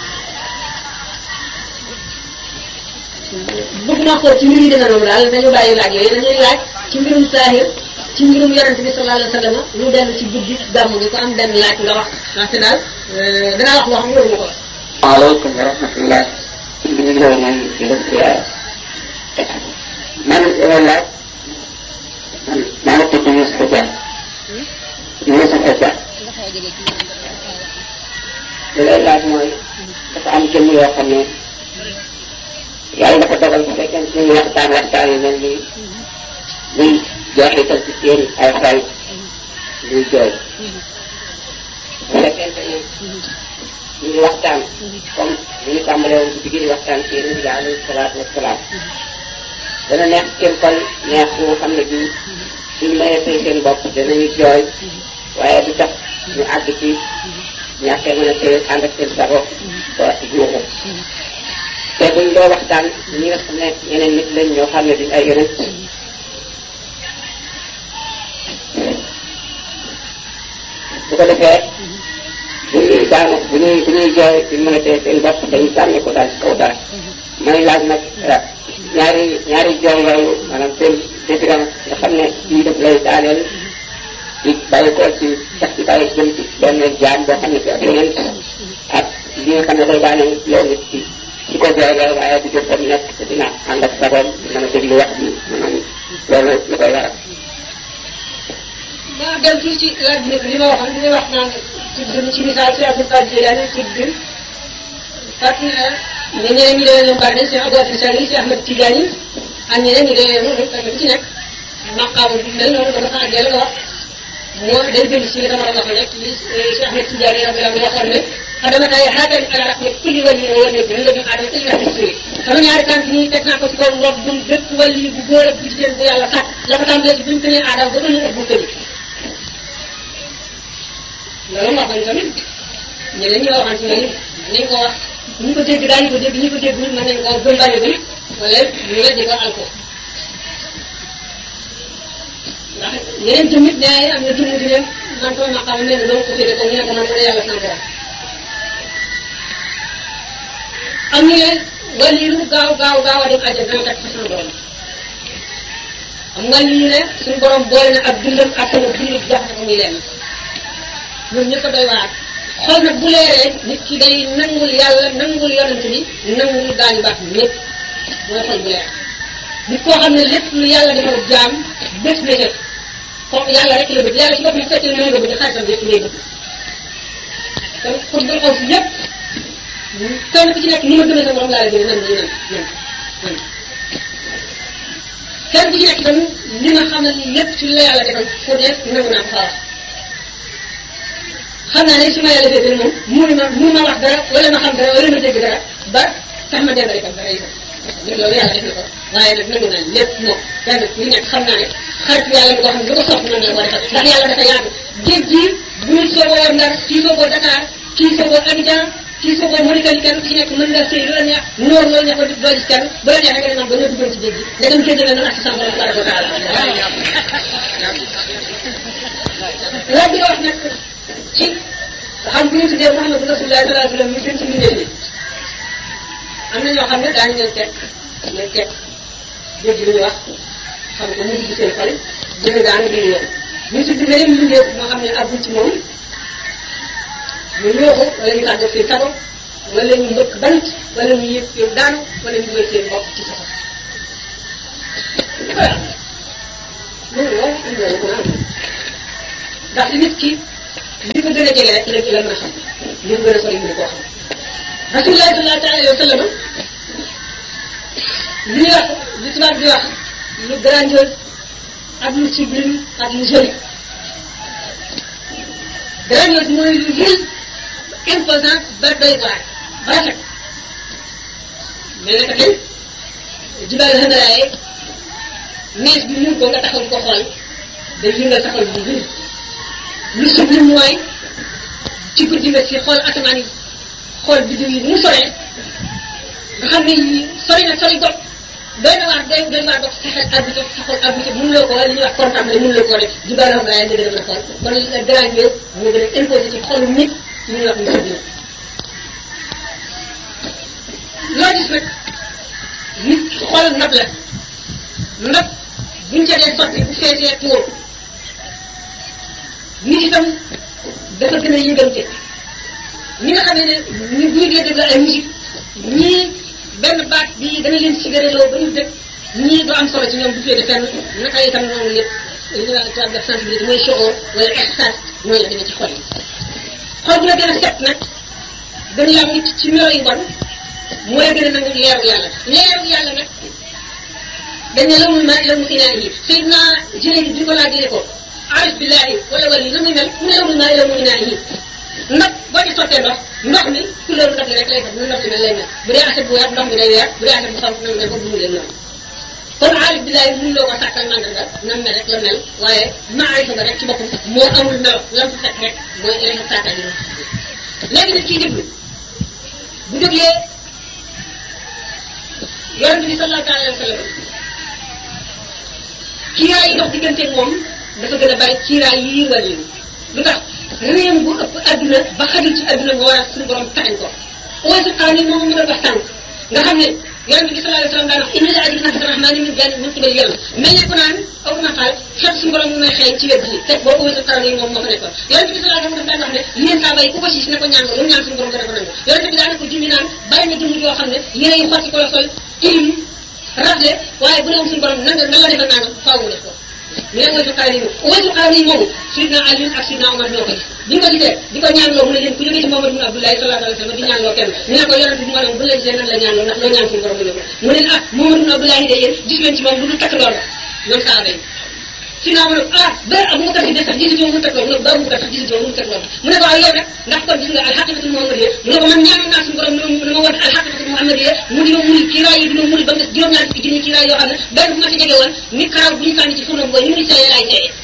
Speaker 1: bëgg naa xool ci mbir yi dina noonu daal dañu bàyyi laaj yooyu dañuy laaj ci mbirum saahir ci mbirum yonente bi sallallahu alayhi wasallam lu dellu ci guddi gàmmu gi ko am benn laaj nga wax ndaxte daal danaa wax loo xam ne waruma ko wax
Speaker 2: waaleykum wa rahmatullah ñu ngi lay man di la ziar man dama laaj man maa ngi tudd Youssou Dia Youssou Dia li lay laaj mooy dafa am jëmm yoo xam ne yàlla dafa dogal bu fekkee ne ñu waxtaan waxtaan yu mel nii muy jeexital ci seen ay xol muy jooy bu fekkente ne ñu ngi waxtaan comme ni ñu tàmbalee woon ci digg waxtaan ci yéen bi alayhi salaatu wasalaam dana neex seen xol neex bu nga xam ne bii suñu mayee tey seen bopp danañu jooy waaye du tax ñu àgg ci ñàkkee mën a tey ànd ak seen sago ba juuxu te buñ doo waxtaan ñi nga xam ne ñeneen nit lañ ñoo xam ne duñ ay yonent bu ko defee bu ñuy daanu bu ñuy bu ñuy jooy duñ mën a tey seen bopp dañu sànni ko daal ci kaw dara may laaj nag ñaari ñaari jooy yooyu maanaam seen différence nga xam ne bii daf lay daaneel di bàyyi ko ci sax di bàyyi jëm ci benn jaam boo xam ne ci ak yonent ak li nga xam ne day daaneel yow nit ci ci ko jooy la waaye du jëf comme nekk te dina ànd ak sagoom mën a déglu wax bi maanaam loolu lu koy waral
Speaker 1: maa dem tuuti ci laaj bi li ma waxoon li may wax naan tudd ci misaal si Abdul Qadir Jilani tudd fàttali na ne ñeneen ñi demee ñoom bari nañ si Abdou Aziz Sall si Ahmed Tidiane ak ñeneen ñi demee noonu kenn ku ci nekk maqaamu bi mel noonu dama fa àggee la wax moo day dellu si li dama doon wax rek li si Ahmed Tidiane radiyallahu waxoon ne adama tay xaatani ala rahma kulli wali wa wali bi la ñu adama illa fi suri sama ñaari tànk nii teg naa ko ci kaw ndox bu bépp wali bu góor ak bu jigéen bu yàlla sàkk la ko tàmbalee ci bi mu tënee aadama ba ëllëg ak bu tëni loolu wax nañ tamit ñeneen ñi waxaan ci ñoom nañ ko wax ñu ko dégg daañu ko dégg ñu ko dégg mën nañ ko gëm bañ a gëm wala ñu weddi ko al ko ndax yeneen tamit nee am na jëmm di leen man ko maqam mel ne doo ko féete ko ñu ne ko man ko yàlla sama borom am ñu ne wàllu lu gaaw gaaw gaaw a dem àjjana dana fekk fa sama borom am wàllu ñu ne suñu borom boole na ak dundam ak sama dund jox na ko muy lenn ñoom ñëpp a doy waar xol nag bu leeree nit ki day nangul yàlla nangul yonent bi nangul gaañu baax bi ñëpp mooy xol bu leer nit koo xam ne lépp lu yàlla defal jaam bés na def kooku yàlla rek la bëgg yàlla ci boppam fekkee moom la bëgg xaritam yëpp lay bëgg kon pour dul xaw si yëpp kenn ku ci nekk ni ma gëmee sa borom laa la gën nan nan nan nan kenn ku ci nekk itam li ma xamal ni lépp ci la yàlla defal pour ne nangu naa ko faa wax xam naa ne su ma yàlla féetee moom mënu ma mënu ma wax dara wala ma xam dara wala ma dégg dara ba tax ma dendale ko dara itam loolu yàlla def na ko waaye nag nangu naa lépp moom kenn ku nekk xam naa ne xarit yàlla boo xam ne lu ko sopp noonu la ko defal ndax yàlla dafa yaatu géej gi bu ñu soogoo war Ndar kii soogoo Dakar kii soogoo Abidjan kii soogoo Mauritanie kenn ku ci nekk mën nga sëy lu la neex noor loolu ne ko doo gis kenn bu la neexee nga ne man ba ñoo duggoon ci géej gi ndegam géej gi la noonu ak sa borom tabaraka wa taala laaj bi nga wax nag ci xam bu ñu tuddee Muhammadu Rasulullah sallallahu alayhi wa sallam ñu gën ci mbindéef yi am na ñoo xam ne daañu leen teg leen teg dégg lu ñu wax xam ko mu dugg seen xol dina daanu di ñëw ñu tudd beneen mbindéef moo xam ne àggul ci moom ñu ñëwoo wala ñu tàggat seen sago wala ñu mbëkk bant wala ñu yëg seen daanu wala ñu dugal seen bopp ci saxo voilà loolu loolu am na ko naan ndax nit ki li ko gën a jege rek la la mën a xam li ko gën a sori mën koo xam rasulullah sallallahu alayhi wa sallam li ñuy wax li tubaab di wax lu grandiose ak lu sublime ak lu joli grandiose mooy lu rëy imposant ba doy waar ba rafet mais naka tey jibal xëndaraaye nees bi mun ko nga taxaw di ko xool day yëngal sa xol bu rëy lu sublime mooy ci guddi nga si xool asamaan yi xool biddiw yi mu soree nga xam ne yii sori na sori bopp doy na waar doy doy waar bopp sa xel arbitre sa xol arbitre mënuloo ko li ñuy wax contemplé mënuloo ko rek jibal xëndaraaye nga gën a mën a xool kon li nga grandiose moo gën a imposé ci xolu nit ci ñuy wax lu sublime loo gis nag nit xol ndab la ndab buñ ca dee sotti bu feesee tuur nit itam dafa gën a yëgante ñi nga xam ne ñu buy dee déglu ay musique ñii benn baat bi dana leen sigareloo ba ñu dëkk ñii du am solo ci ñoom du féete fenn naka itam noonu lépp li ñuy wax tubaab def sensibilité mooy shoor wala extase mooy la demee ci xol yi xol bu la gën a set nag gën a yam nit ci melo yu bon mooy gën a nangu leeru yàlla leeru yàlla nag dañ ne la muy ma la mu inaa yi Seydina jëlee di ko laajee ko arif billahi wala wala na muy mel mu ne la muy ma la mu inaa yi ndax boo ci sottee ndox ndox mi couleur ndox mi rek lay def nu ndox mi mel lay mel bu dee aset bu weex ndox mi day weex bu dee aset bu xonq nag mel ko bu mu leen noonu kon arif billahi mun loo ko sàkkal mandarga na mel rek la mel waaye maarifa ba rek ci boppam moo amul melo lam fa fekk rek mooy lay fa sàkkal yi léegi nag kii déglu bu déglee yonente bi sallallahu alayhi wa sallam kiiraay yi dox diggante moom dafa gën a bari kiiraay yi yiirwal yi lu tax réew bu ëpp adduna ba xajul ci adduna nga war a suñu borom taxañ ko ooy su xaar ni moom mu doon wax tànk nga xam ne yonente bi sallallahu alayhi wa sallam daan wax inna la ajri nafsi rahmani min jani min qibal yàlla mais ne ko naan aw ma xaal xet suñu borom mu may xëy ci wet gi fekk boo ooy su xaar ni moom moo fa nekkoon yonente bi sallallahu alayhi wa sallam daan wax ne yéen saa bay ku ko siis ne ko ñaan nga lu mu ñaan suñu borom dana ko nangu yonente bi daan ko junni naan bari na jëmm yoo xam ne yére yu xotti ko la sol tilim rafle waaye bu doon suñu borom nanga nan la defal naa faaw mu def ko ñu ne mooy su xaar yi mooy su xaar yi moomu sidna Ali ak sidna Omar ñoo ko gis bi nga ko gisee di ko ñaanloo mu ne leen ku jógee ci Muhammad ibn Abdullahi sallallahu alayhi wa sallam di ñaanloo kenn ñu ne ko yonente bi mu ne bu la gisee nan la ñaanloo ndax loo ñaan suñu borom mu ne ko mu ne ah Muhammad ibn Abdullahi de yéen gis leen ci moom lu dul takk lool ñoom saaba yi si naa ma ne ah ba Abu Bakar si des sax gisatoo mu teg loolu mu ne ba Abu Bakar sax gisatoo mu teg loolu mu ne ko waaw yow nag ndax kon gis nga alxaqiqatul muhammadiyya mu ne ko man ñaanoon naa suñu borom ne ma woon alxaqiqatul muhammadiyya mu di ma muri kiiraay yi di ma muri ba nga juróom-ñaar fukki junni kiiraay yoo xam ne benn bu ma ci jege woon ni karaw bu ñu sànni ci furna booy ni muy seeyee laay seeyee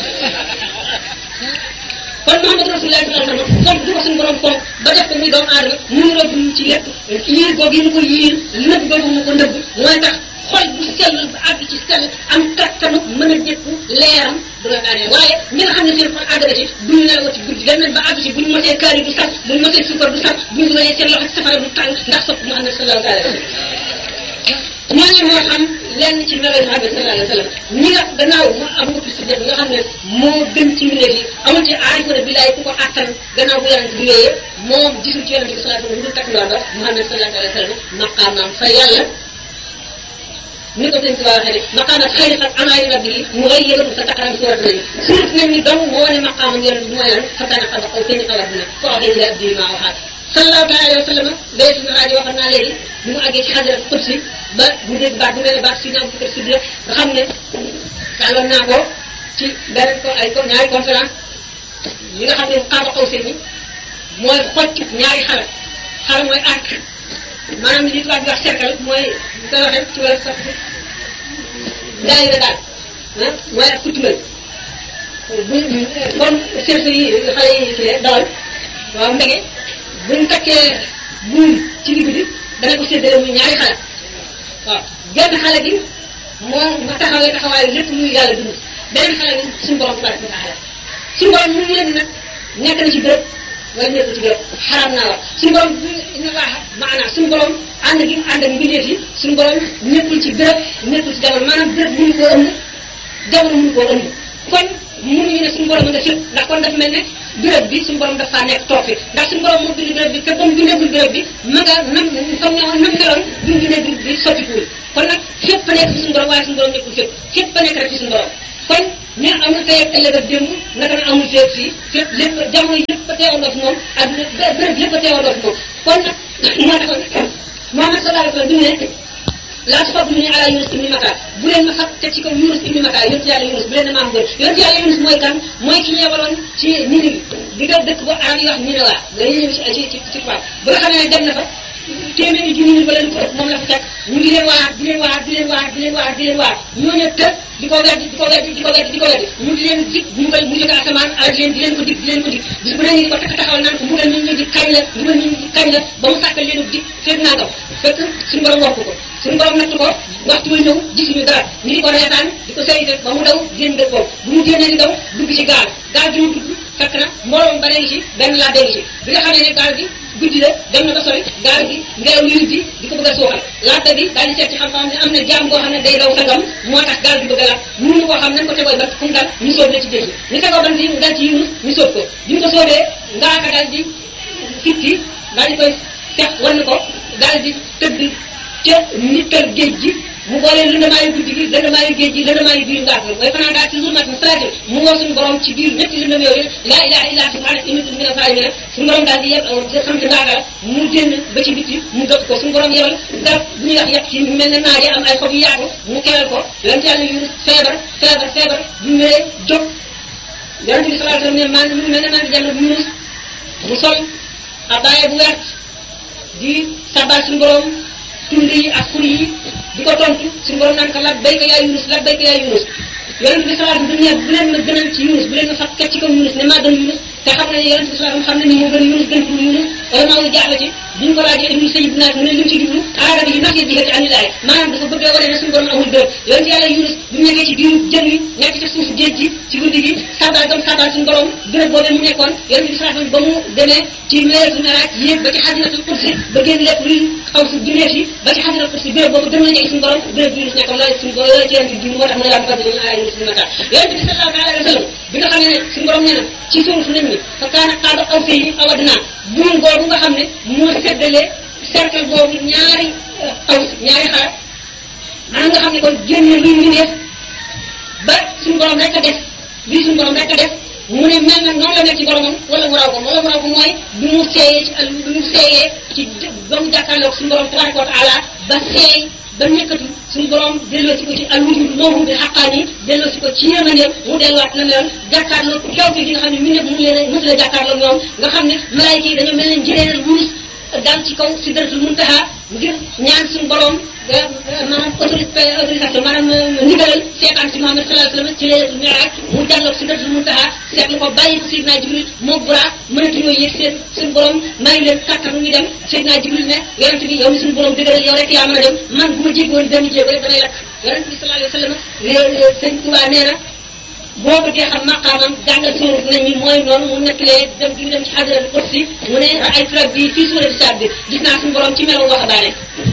Speaker 1: kon Muhammad Rasulullah sallallahu alayhi wa sallam fonk du ko suñu borom fonk ba def ko muy doomu aadama mu la dund ci lépp yiir googu yi mu ko yiir nëbb googu mu ko nëbb mooy tax xol bu sell ba àgg ci sell am kattanu mën a dékku leeram du la daanee waaye ñi nga xam ne seen xol àgg na ci duñu nelawoo ci guddi dem nañ ba àgg ci buñu mosee kaari du sax buñu mosee suukar du sax buñu dugalee seen loxo ci safara du tàng ndax sopp Muhammad sallallahu alayhi wa sallam ñooñu moo xam lenn ci melo Muhammad sallallahu alayhi wa sallam ñi nga gannaaw mu am nga si def nga xam ne moo gën ci mbindeef yi amul ci aarifa ne billaay ku ko attan gannaaw bu yonent bi wéyee moom gisul ci yonent bi sallallahu alayhi wa sallam lu dul takk ndoor ba Muhammad sallallahu alayhi wa sallam maqaamaam fa yàlla ni ko sëñ Tuba waxee ne maqaamat xëy na ak amaay rabbi yi mu ngay yëgatu sa taqaram si war nañu suuf nañ ni dong moo ne maqaamam yonent bi mooy lan fa kana xaba aw seen xabar dina ko waxee ni la abdi maa waxaat sallallahu taala alayhi wa sallam day suñu rajo waxoon naa léegi bi mu àggee ci xadara qudsi ba mu dégg baat bu mel ne baat si naa bu si nga xam ne tàlloon naa ko ci beneen ko ay ñaari conférence yi nga xam ne xaaba xaw seen mooy xocc ñaari xala xala mooy arc maanaam li tubaab di wax cercle mooy li koy waxee ci wàllu sax daayira daal ah mooy ak kutumal bu comme cercle yi xale yi kii dawal waaw mbege buñ takkee buum ci digg bi dana ko séddale muy ñaari xale waaw genn xale gi moo ma taxawee taxawaayu lépp muy yàlla dund beneen xale gi suñu borom tabaraka wa taala suñu borom mu leen nag nekk na ci béréb wala nekkul ci béréb xaram naa wax suñu borom ina baax maanaam suñu borom ànd gi mu ànd ak mbindeef yi suñu borom nekkul ci béréb nekkul ci jamono maanaam béréb mënu koo ëmb jamono mënu koo ëmb kon mënuñu ne suñu borom nga fépp ndax kon dafa mel ne béréb bi suñu borom dafa nekk toog fi ndax suñu borom moo bind béréb bi te ba mu bindagul béréb bi ma nga nam comme ne nam meloon bi mu bindee béréb bi sottikuwul kon nag fépp a nekk fi suñu borom waaye suñu borom nekkul fépp fépp a nekk rek fi suñu borom kon ne amul tey ak ëllëg ak démb naka na amul fépp fii fépp lépp jamono yëpp a teewandoo fi moom ak béréb yëpp a teewandoo fi moom kon nag moo taxoon Muhammad sallallahu alayhi wa sallam bi mu ne laa tafaddalu ala Yunus ibni Matta bu leen ma fab te ci kaw Yunus ibni Matta yonent yàlla Yunus bu leen ne maa gën yonent yàlla Yunus mooy kan mooy ki ñu yebaloon ci Ninive di nga dëkk ba arab yi wax Ninawa la ñuy ñëw ci ci ci ci tubaab ba nga xamee ne dem na fa téeméeri junni nit wala lu ko ëpp moom la fa fekk ñu ngi leen waar di leen waar di leen waar di leen waar di leen waar ñooñu tëj di ko weddi di ko weddi di ko weddi di ko weddi ñu ngi leen dig mbugal mu jóge asamaan ak leen di leen ko dig di leen ko dig bis bu ne ñu di ko takk taxawal naan ko mbugal nit ñi di kañ la mbugal nit ñi di kañ la ba mu sàkkal leen dig fekk naa ngaw fekk suñu borom wax ko ko suñu borom natt ko waxtu wi ñëw gisuñu dara ñu di ko reetaan di ko sayte ba mu daw génn dëkk boobu bu mu génnee di daw dugg ci gaal gaal gi mu dugg fekk na mbooloom ba ngi ci benn laa dégg ci bi nga xamee ne gaal gi guddi la dem na ba sori gaal gi ngelaw li di di ko bëgg a suuxal laata bi daal di seet ci xam-xam ne am na jaam boo xam ne day daw sangam moo tax gaal gi bëgg a laat mënuñu koo xam nañ ko tegoo bant fu mu dal ñu sóob la ci géej gi ñu tegoo bant yi mu dal ci Yunus ñu sóob ko bi ñu ko sóobee ngaaka daal di fitti daal di koy fex wan ko daal di tëdd ca nittal géej gi mu boole lëndamaayu guddi gi lëndamaayu géej gi lëndamaayu biir ngaak la mooy fanaan daal ci zulmat salaati mu woo suñu borom ci biir ñetti lëndam yooyu laa ilaha illa subhanaka inni kuntu mina zalimin suñu borom daal di yeb xam ci ngaaka la mu génn ba ci bitti mu dëpp ko suñu borom yebal garab bu ñuy wax yàq ci mel ne naaje am ay xob yu yaatu mu kelal ko yonent yàlla Yunus feebar feebar feebar bu ñëwee jóg yonent bi sallallahu alayhi wasallam ne man mu mel ne maa ngi jàll Yunus mu sol abaaye bu wert di sabal suñu borom tund yi ak xur yi di ko tontu suñu borom naan ko labbayka yaa Yunus labbayka yaa Yunus yonent bi sallallahu alayhi wasallam ne bu leen ma gënal ci Yunus bu leen ma fat kat ci kaw Yunus ne maa gën Yunus te xam na ne yonent bi sallallahu alayhi wasallam xam na ni moo gën Yunus gën pour Yunus wala maa ngi jaaxle ci biñ ko laajee ibnu sayid naas mu ne li mu ci jublu aada bi nax bi xëy anilaay maanaam dafa bëgg a wane ne suñu borom amul bërëb yonent yàlla Yunus bu nekkee ci biiru jën wi nekk ci suufu géej gi ci guddi gi sabal gam sabal suñu borom bërëb boobee mu nekkoon yonent bi sallallahu alayhi wasallam ba mu demee ci meetu meraaj yéeg ba ci xadinatul kursi ba génn lépp luy xaw si bindeef yi ba ci xadinatul kursi bërëb boobu gën na jege suñu borom bërëb bi Yunus nekkoon loolu suñu borom loolu ci yonent bi moo tax mu ne laa fadli min ala Yunus min mata yonent bi sallallahu alayhi wasallam bi nga xam ne suñu borom nee na ci suuratu nañ mi fa kaana qaaba qawsayni aw adnaa buum boobu nga xam ne moo seddalee cercle boobu ñaari aw ñaari xaar maanaam nga xam ne kon génne luy mbindeef ba suñu borom rek a def lii suñu borom rek a def mu ne mel na noonu la nekk ci boromam wala mu raw ko wala mu raw ko mooy bi mu seeyee ci al bi mu seeyee ci ba mu jàkkaarloog suñu borom tabaraka wa taala ba seey ba nekkatu suñu borom delloo si ko ci al wujud moomu bi xaqaan yi delloo si ko ci yéemaneem mu delluwaat na meloon jàkkaarloog kawte gi nga xam ne mi nekk mu leen mësu la jàkkaarloog ñoom nga xam ne malaayika yi dañoo mel ne njëreelal wurus daal ci kaw si daratul muntaha ngir ñaan suñu borom maanaam autorisation maanaam ndigalal seetaan si Muhammad sallallahu alayhi wasallam ci leetul miraaj mu jàlloog si daratul muntaha seetlu ko bàyyi ko Seydina Jibril moo buraa mënatuñoo yëg seen suñu borom may leen kàttanu ñu dem Seydina Jibril ne yonent bi yow mi suñu borom dëgëral yow rek yaa mën a dem man bu ma jéggoon benn jéego rek damay lakk yonent bi sallallahu alayhi wasallam sëñ Tuubaa nee na boo bëggee xam maqaamam jàngal suurat nañ mi mooy noonu mu nettalee dem gi mu dem ci xadaratul kursi mu ne ay turab bi fii suurat saab bi gis naa suñu borom ci melo waxambaane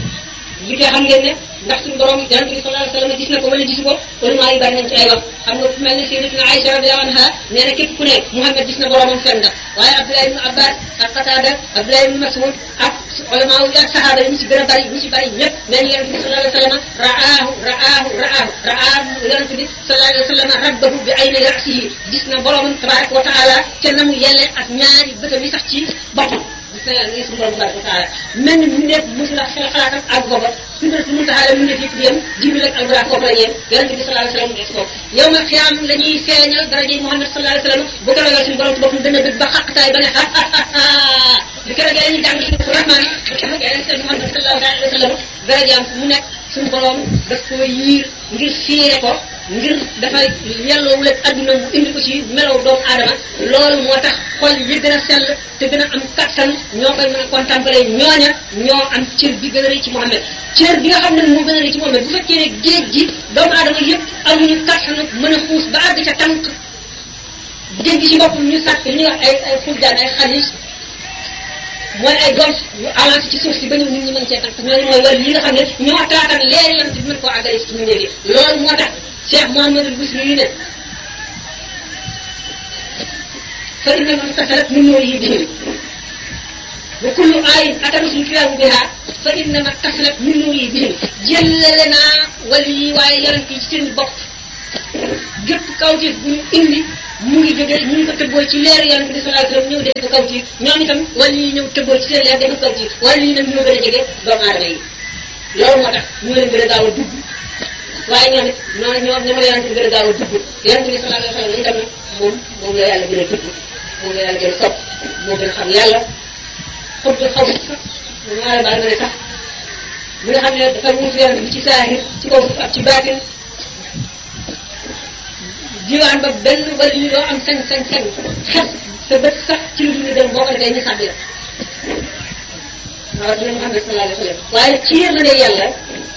Speaker 1: li koy xam ngeen ne ndax suñu borom yonent bi sallallahu alayhi wasallam gis na ko wala gisu ko ulama yi bari nañ ci ay wax xam nga fu mel ne sayyidatuna Aïcha radiyallahu anha nee na képp ku ne Muhammad gis na boromam fen nga waaye Abdullah ibn Abbas ak Qatada Abdullah ibn Mas'ud ak ulama yi ak sahaaba yi ñu ci gën a bari ñu ci bari ñëpp mais yonent bi sallallahu alayhi wasallam ra'aahu ra'aahu ra'aahu ra'aahu yonent bi sallallahu alayhi wasallam rabbahu bi ayni ra'sihi gis na boromam tabaraka wa taala ca na mu yelle ak ñaari bëtam yi sax ci boppam gis na yàlla suñu borom tabaraka wa taala mel ni mu nekk mosul a xel xalaatam ak booba sidratu muntaha la mu nekk yëpp yem jibril ak albra foofu la yem yonent bi sallallahu alayhi wasallam des ko yow ma xiyaam la ñuy feeñal daraje Muhammad sallallahu alayhi wasallam bu ko ragal suñu borom ci boppam dana bëgg ba xaqtaay ba ne ha ha ha bu ko ragal ñu jàng suñu rahman bu ko ragal seen Muhammad sallallahu alayhi wasallam darajaam mu nekk suñu borom daf ko yiir ngir fiire ko ngir dafay yelloowul ak adduna mu indi ko ci melow doomu aadama loolu moo tax xol yi gën a sell te gën a am kattan ñoo koy mën a contempler ñooña ñoo am cër bi gën a rëy ci Muhammad cër bi nga xam ne moo gën a rëy ci Muhammad bu fekkee ne géej gi doomu aadama yëpp amuñu kattan mën a xuus ba àgg ca tànk géej gi ci boppam ñu sàkk li ñuy wax ay ay xuljaan ay xalis mooy ay golf yu avancé ci suuf si ba ñëw nit ñi mën cee tànk ñooñu mooy wàll yi nga xam ne ñoo taatan leer yonent bi mën koo àggale ci ñu léegi loolu moo tax Cheikh Mouhamadul Busiri yi ne fa inna man tasalat min nuurihi bihim wa kullu ayin atarusul kiraamu biha fa inna man tasalat min nuurihi bihim jëllale naa wali yi waaye yonent yi ci seen bopp gépp kawtif bu ñu indi mu ngi jógee ñu ngi ko tëbboo ci leer yonent bi sallallahu alayhi wasallam ñëw def ko kawtif ñoom itam wali yi ñëw tëbboo ci seen leer def ko kawtif wali yi nag ñoo gën a jege doomu aadama yi loolu moo tax ñoo leen gën a gaaw a dugg waaye ñoom it noonu ñoom ñoom la yonent bi gën a gaaw a dugg yonent bi sallallahu alayhi wasallam itam moom moom la yàlla gën a dugg moom la yàlla gën a sopp moo gën a xam yàlla xut bi xaw sax ñaare baal nga ne sax mi nga xam ne dafa wuutu yonent bi ci saahir ci kaw suuf ak ci baatin diwaan ba benn wala ñu doo am sañ sañ sañ xet sa bët sax ci lu dul dem boo ko defee ñu sàbbi la waaw dina Muhammad sallallahu alayhi wa sallam waaye nag ci yërmande yàlla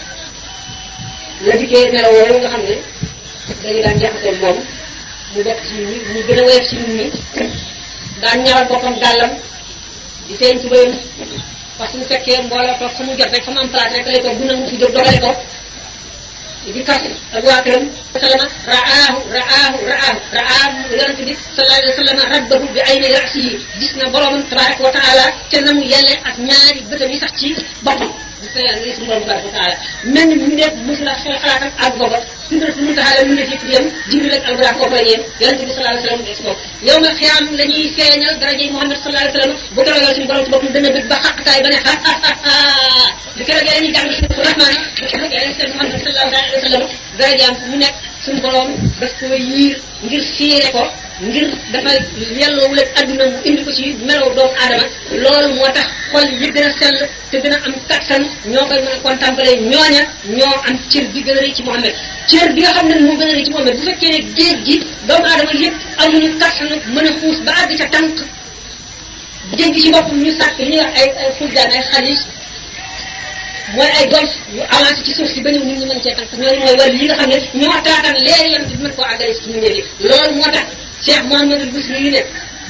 Speaker 1: la dikkee melaw woowu nga xam ne dañu daan jaxasoo moom mu bokk ci nit ñi mu gën a woyof ci nit ñi daan ñawal boppam dàllam di feeñ ci bëyam parce que mu fekkee mbooloo toog fa mu jot rek fa mu am place rek lay toog bu nangu fi jóg dogale ko di kas ak waa këram sallama raahu raahu raahu raahu yonente bi sallallahu alayhi wa sallam rabbahu bi ayni rasihi gis na boromam tabaraka wa taala ca na mu yelle ak ñaari bëtam yi sax ci boppam gis na yàlla suñu borom tabaraka wa taala mel ni mu nekk mos la xel xalaatam ak booba sidra su muntaha mu nekk yëpp yem jibril ak albra foofu la yem yonente bi sallallahu alayhi wa sallam des ko yow nga xiyaam la ñuy feeñal daraje Muhammad sallallahu alayhi wa sallam bu ko ragal suñu borom ci boppam dana bëgg ba xaqtaay ba ne ha ha ha bi ko ragal dañuy jàng suñu rahmaan bi ko ragal seen Muhammad sallallahu alayhi wa sallam darajaam mu nekk suñu borom daf ko yiir ngir fiire ko ngir dafa yelloowul ak adduna mu indi ko ci melow doomu aadama loolu moo tax xol yi gën a sell te gën a am kattan ñoo koy mën a contempler ñooña ñoo am cër bi gën a rëy ci Muhammad cër bi nga xam ne moo gën a rëy ci Muhammad bu fekkee ne géej gi doomu aadama yëpp amuñu kattan mën a xuus ba àgg ca tànk géej gi ci boppam ñu sàkk li ñuy wax ay ay fuljaan ay xalis mooy ay golf yu avancé ci suuf si ba ñëw nit ñi mën cee tànk ñooñu mooy wàllu yi nga xam ne ñoo taatan leeri yam bi mën koo àggale ci ñu yi loolu moo tax Cheikh Mouhamadul Busri yi ne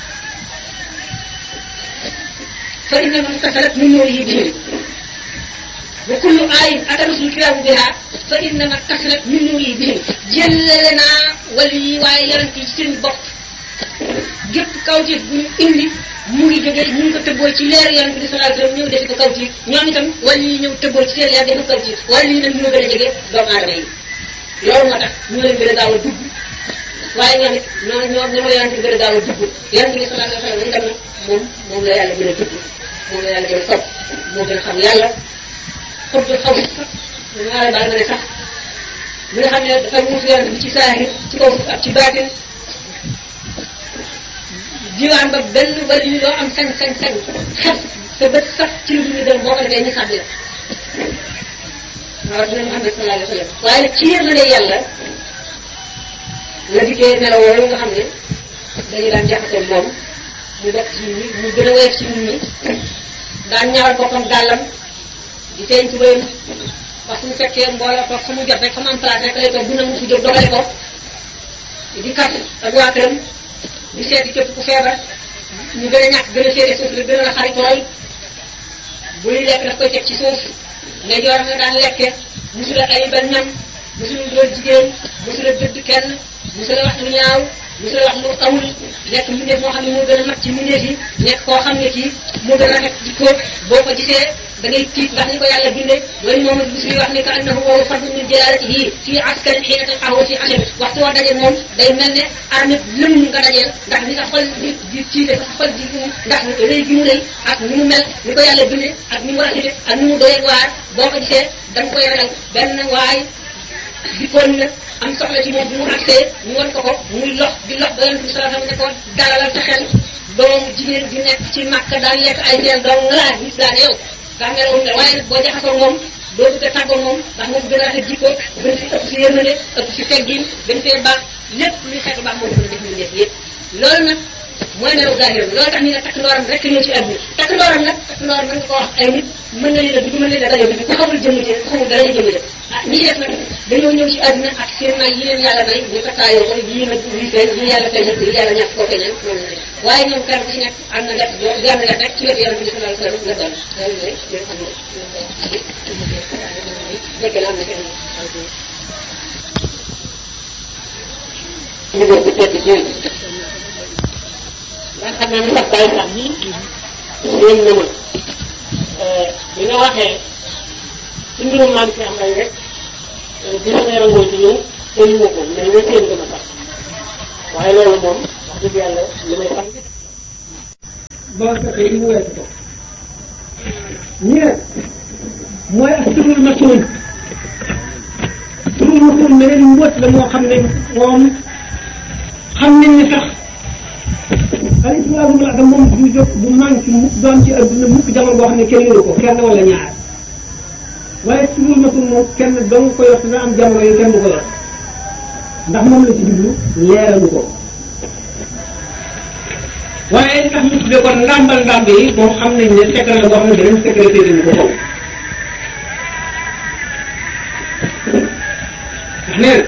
Speaker 1: fa inna man tasalat min nuurihi bihim wa kullu ayin atarusul kiraamu biha fa inna man tasalat min nuurihi bihim jëllale naa wàllu yi waaye yonent yi ci seen bopp gépp kawtif bu ñu indi mu ngi jógee ñu ngi ko tëbboo ci leer yonent bi sallallahu alayhi wasallam ñëw defi ko kawtif ñoom itam wàllu yi ñëw tëbboo ci seen leer defi ko kawtif wàllu yi nag ñoo gën a jege doomu aadama yi loolu moo tax ñu leen gën a gaaw a dugg waaye ñoom it noonu ñoom ñoo yonent bi gën a gaaw a dugg yonent bi sallallahu alayhi wasallam itam moom moom la yàlla gën a dugg moom la yàlla gën a sopp moo gën a xam yàlla xut bi xaw sax ñaare baal nga ne sax mi nga xam ne dafa wuutu yonent bi ci saahir ci kaw suuf ak ci baatin diwaan ba benn wala ñu doo am sañ sañ sañ xet sa bët sax ci lu dul dem boo ko defee ñu sàbbi la waaw dina Muhammad sallallahu alayhi wa sallam waaye nag ci yërmande yàlla la dikkee melaw woowu nga xam ne dañu daan jaxasoo moom mu bokk ci nit ñi mu gën a woyof ci nit ñi daan ñawal boppam dàllam di feeñ ci bëyam parce que mu fekkee mbooloo toog fa mu jot rek fa mu am place rek lay toog bu nangu fi jóg dogale ko di kas ak waa këram di seeti képp ku feebar ñu gën a ñàkk gën a féete suuf la gën a xarit lool buy lekk daf koy teg ci suuf ne jooram nga daan lekke musula ayibal ñam musula dool jigéen musula dëdd kenn musula wax lu ñaaw musula wax lu amul nekk mbindeef moo xam ne moo gën a mat ci mbindeef yi nekk koo xam ne kii moo gën a rafet jikko boo ko gisee da ngay tiit ndax ni ko yàlla bindee loolu moom it bisri wax ne que annahu wa fadlu min jalalatihi fii askarin xiina talqahu fi ashab waxtu woo dajee moom day mel ne armée lëm nga dajeel ndax ni sa xol di di tiite sa xol di ndax rëy gi mu rëy ak ni mu mel ni ko yàlla bindee ak ni mu rafete ak ni mu doyee waar boo ko gisee da nga koy ragal benn waay dikkoon na am soxla ci moom bi mu agsee ñu wan ko ko muy lox di lox ba yonent bi sallallahu alayhi wasallam ne ko dalalal sa xel doomu jigéen di nekk ci màkk daan lekk ay seen doom nga laa gis daane yow daa mel woon waaye nag boo jaxasoo moom doo bëgg a tàggoo moom ndax moom gën a rafet jikko gën fi ëpp si yërmande ëpp si teggin gën fee baax lépp luy xeetu baax moom gën a def ñu def yëpp loolu nag mooy melaw zahir loolu tax ñu ne takk ndooram rek ñëw ci àdduna takk ndooram nag takk ndooram mën nga ko wax ay nit mën na leen a dugg mën na leen a dajoo bi ku xamul jëmm ji ku xamul dara jëmm ji ah ñi def nag dañoo ñëw ci àdduna ak seen may yi leen yàlla may ñu takkaayoo ko yii nag lii feeñ lii yàlla feeñal lii yàlla ñàkk koo feeñal noonu la waaye ñoom kenn ku ci nekk am na def yoo gànn nga rek ci wetu yàlla bi sallallahu alayhi wasallam nga doon loolu mooy li nga xam ne nekk na am na seen
Speaker 2: ñu bokk tedd ci
Speaker 3: ndax xam naa ne sax bàyyi sax bi yéen na ma bi nga waxee ci mbirum maam si am ay rek bi sama rangoo ci ñëw te ñu ko mais nga seen gën a sax waaye loolu moom wax dëgg yàlla li may xam
Speaker 4: boo fekkee li mu weesu ko ñu ne mooy ak turul masuul turul masuul meneen mbóot la moo xam ne moom xam nañ ne sax alayhi salaatu wa salaam moom du jóg bu manqué mukk doon ci adduna mukk jamono boo xam ne kenn yoru ko kenn wala ñaar waaye turul masuul moom kenn dong ko yor dina am jamono yi kenn du ko yor ndax moom la ci jublu leeralu ko waaye li tax ñu tuddee kon ndàmbal ndàmb yi moom xam nañ ne secret la boo xam ne beneen sécurité dañu ko xaw ndax nee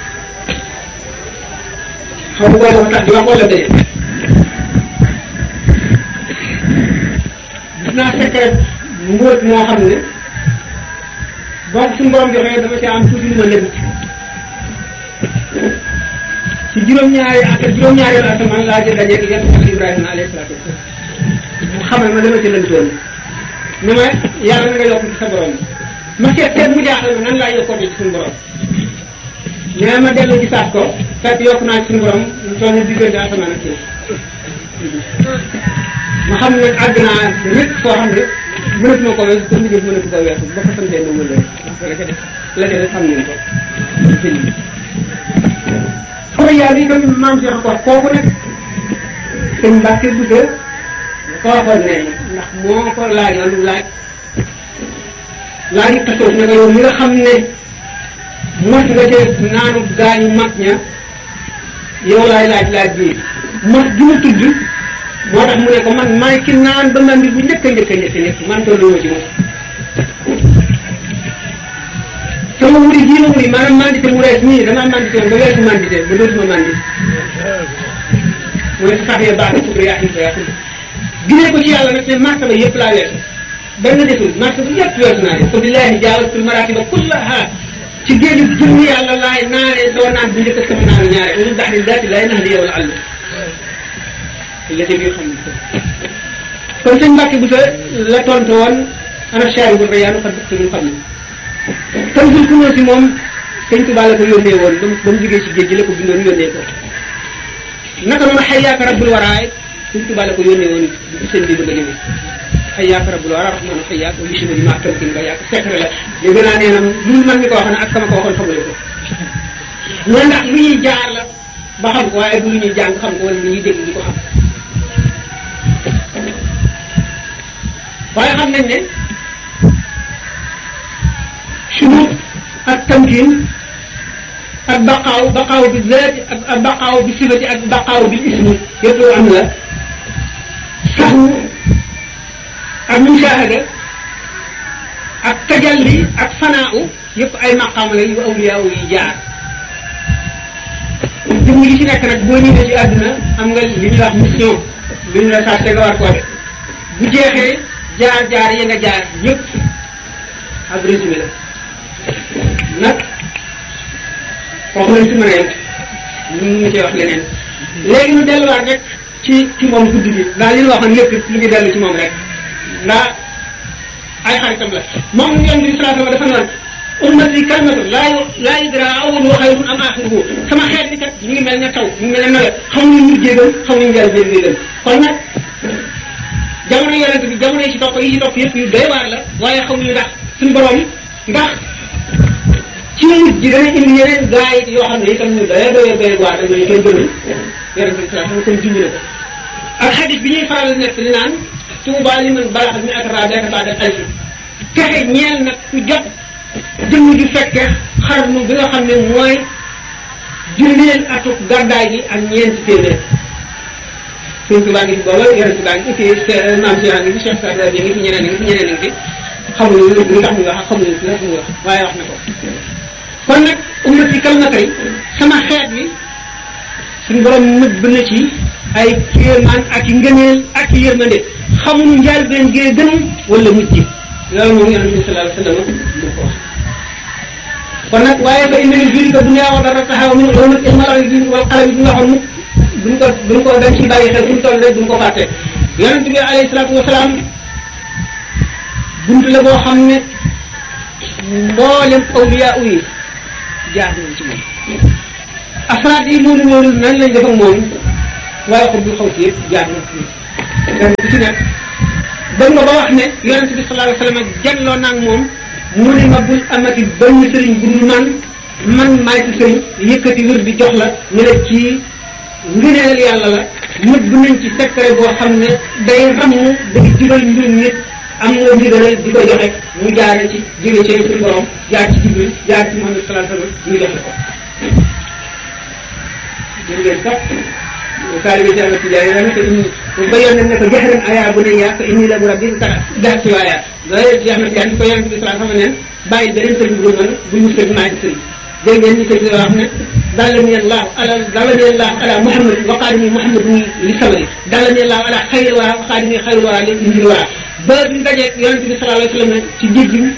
Speaker 4: na xaw ma boo tax di wax wala dañu gis naa secret mbóot moo xam ne boo suñu borom joxee dama ci am tuuti lu ma lënt ci juróom-ñaari ak juróom-ñaari la asamaan laa jël dajeeg yéen ak Ibrahima alayhi salaatu wasalaam mu xamal ma dama ci lëntoon ne ma yàlla na nga yokk ci sa borom ma seet seet mu jaaxal ma nan laa yokkoon ci suñu borom nee ma dellu ci saat ko fekk yokk naa ci suñu borom mu toll ni diggante asamaan ak suuf ma xam ne àgg naa rek foo xam ne mënatuma ko weesu pour mu jëf mënatu ko weesu ba ko santee na wëllee la ca def la ca def xam ngeen ko xaw yàlla yi comme maam Cheikh ko kooku nag sëñ Mbacke bu dee ko waxoon ne ndax moo ko laajoon laaj laaj tasawuf ne ko yow mi nga xam ne mos nga ca naanu gaañu mag ña yow laay laaj laaj bii mos gi ma tudd moo tax mu ne ko man maay ki naan ba mandi bu njëkk a njëkk a njëkk a njëkk man tollu ma ci moom sama wuri jii ma wuri maanaam mandité mu rees nii damaa mandité woon ba weesu mandité ba dootuma mandi mu ne sax ya baax na pour yaa ko yaa ginee ko ci yàlla nag ne martaba yëpp laa weesu benn desul martaba yëpp weesu naa leen ko billahi jaawatul maratiba kullaha ci géeju jëmm yàlla laay naanee doo naan bu njëkk sama naanu ñaare ulu daxri daati lay nax di yow la àll la ca biir xam ne kon sëñ Mbàkke bu sa la tontu woon ana chaari bu reyaanu xam ñu xam ne tam sul kunóo si moom sëñ Tuubaa la ko yónnee woon ba mu ba mu jógee ci géej gi la ko bindoon yónnee ko naka noonu xayyaaka rabbul waraay sëñ Tuubaa la ko yónnee woon bu seen bi bëgg a ñëwee xayyaaka rabbul wara rahmaanu xayyaaka wa yusima bi maa tamkin nga yàq secret la dégg naa nee na lu man mi ko wax ne ak sama ko waxoon xamule ko mu ne ndax lu ñuy jaar la ba xam ko waaye du lu ñuy jàng xam ko wala lu ñuy dégg di ko xam waaye xam nañ ne shurut ak tamkin ak baqaaw baqaaw bi zaati ak ak baqaaw bi sifati ak baqaaw bi ismi yëpp am la saxu ak mushahada ak tajalli ak fanaaw yëpp ay maqaam la yu awliyaaw yi jaar jëmm yi ci nekk nag boo ñëwee ci àdduna am nga li ñuy wax mission li ñu la sax te nga war koo def bu jeexee jaar jaar ya nga jaar yëpp ab résumé la nag foofu lañ ci mën a yem ñu mun cee wax leneen léegi ñu delluwaat rek ci ci moom guddi gi ndax li ñu waxoon lépp lu ngi dellu ci moom rek ndax ay xaritam la moom yoon bi salaatu dafa noonu ummati kalmatu laa laa yudra awwalu xayrun am axiruhu sama xeet bi kat ñu ngi mel ne taw ñu ngi mel ne nawet xamuñu mujjéegam xamuñu njël jéegam kon nag jamono yonent bi jamono yi ci topp yi ci topp yëpp yu doy waar la waaye xamuñu ndax suñu borom ndax ci mujj ji dana indi yeneen gaa yi yoo xam ne itam ñu doy doy doy waar dañu koy gënal yonent bi saa xam kon junj na ko ak xadis bi ñuy faral di nekk di naan tuuba li man balax mi ak rabiata baada alfi texe ñeel nag ku jot jëmm ju fekke xarnu bi nga xam ne mooy junneel atuk gàddaay gi ak ñeenti téeméer suñ tubaa ngi fi booba yonent baa ngi fi maam si ngi fi Cheikh Sadra bi ngi fi ñeneen ngi fi ñeneen ngi fi xamuñu lu tax ñu wax xamuñu lu tax ñu wax waaye wax na ko kon nag ummati kalmatay sama xeet bi suñu borom nëbb na ci ay kéemaan ak i ngëneel ak i yërmande xamuñu njaal benn gee gën wala mujj loolu moom yonent bi sallallahu alayhi wa sallam du ko wax kon nag waaye ba indi juri ko dunya wa dara taxaw min ulumati ilmal wal qalam bi nga waxoon duñ ko duñ ko dañ ci bàyyi xel fu mu toll rek duñ ko fàtte yonent bi alayhi salaatu wasalaam bunt la boo xam ne mboolem awliya yi jaar nañ ci moom afraad yi loolu loolu nan lañ def ak moom waaye xut bi xaw si yëpp jaar nañ ci moom ku ci nekk dem nga ba wax ne yonent bi sallallahu alayhi wa sallam jàlloo naag moom mu ne ma bul amati benn sëriñ bu dul man man maay si sëriñ yëkkati wér di jox la ñu ne ci ngëneel yàlla la nëbb nañ ci secret boo xam ne day ramm day jubal mbirum nit am nga ndigalal di ko joxe mu jaare ci jóge ci suñu borom jaar ci Jibril jaar ci Muhammad sallallahu alayhi wa sallam ñu joxe ko jërë ngeen sax taalibe ci Ahmad Tijaani dana ko inni bayoon nañ ne ko jaxran aya bu ne yaa ko inni la bu rabbi ka daa ci waaya loolu ci Ahmad Tijaani ko yonent bi sallallahu alayhi wa sallam neen bàyyi beneen sëriñ bu dul man bu ñu sëriñ maa ngi sëriñ dégg ngeen ni sëriñ bi wax ne dallani allah ala dallani allah ala muhammad wa qaadimi muhammad li samari dallani allah ala xayri wara wa qaadimi xayri wara li indil wara ba bi dajee yonent bi sallallahu alayhi wa sallam ci géej gi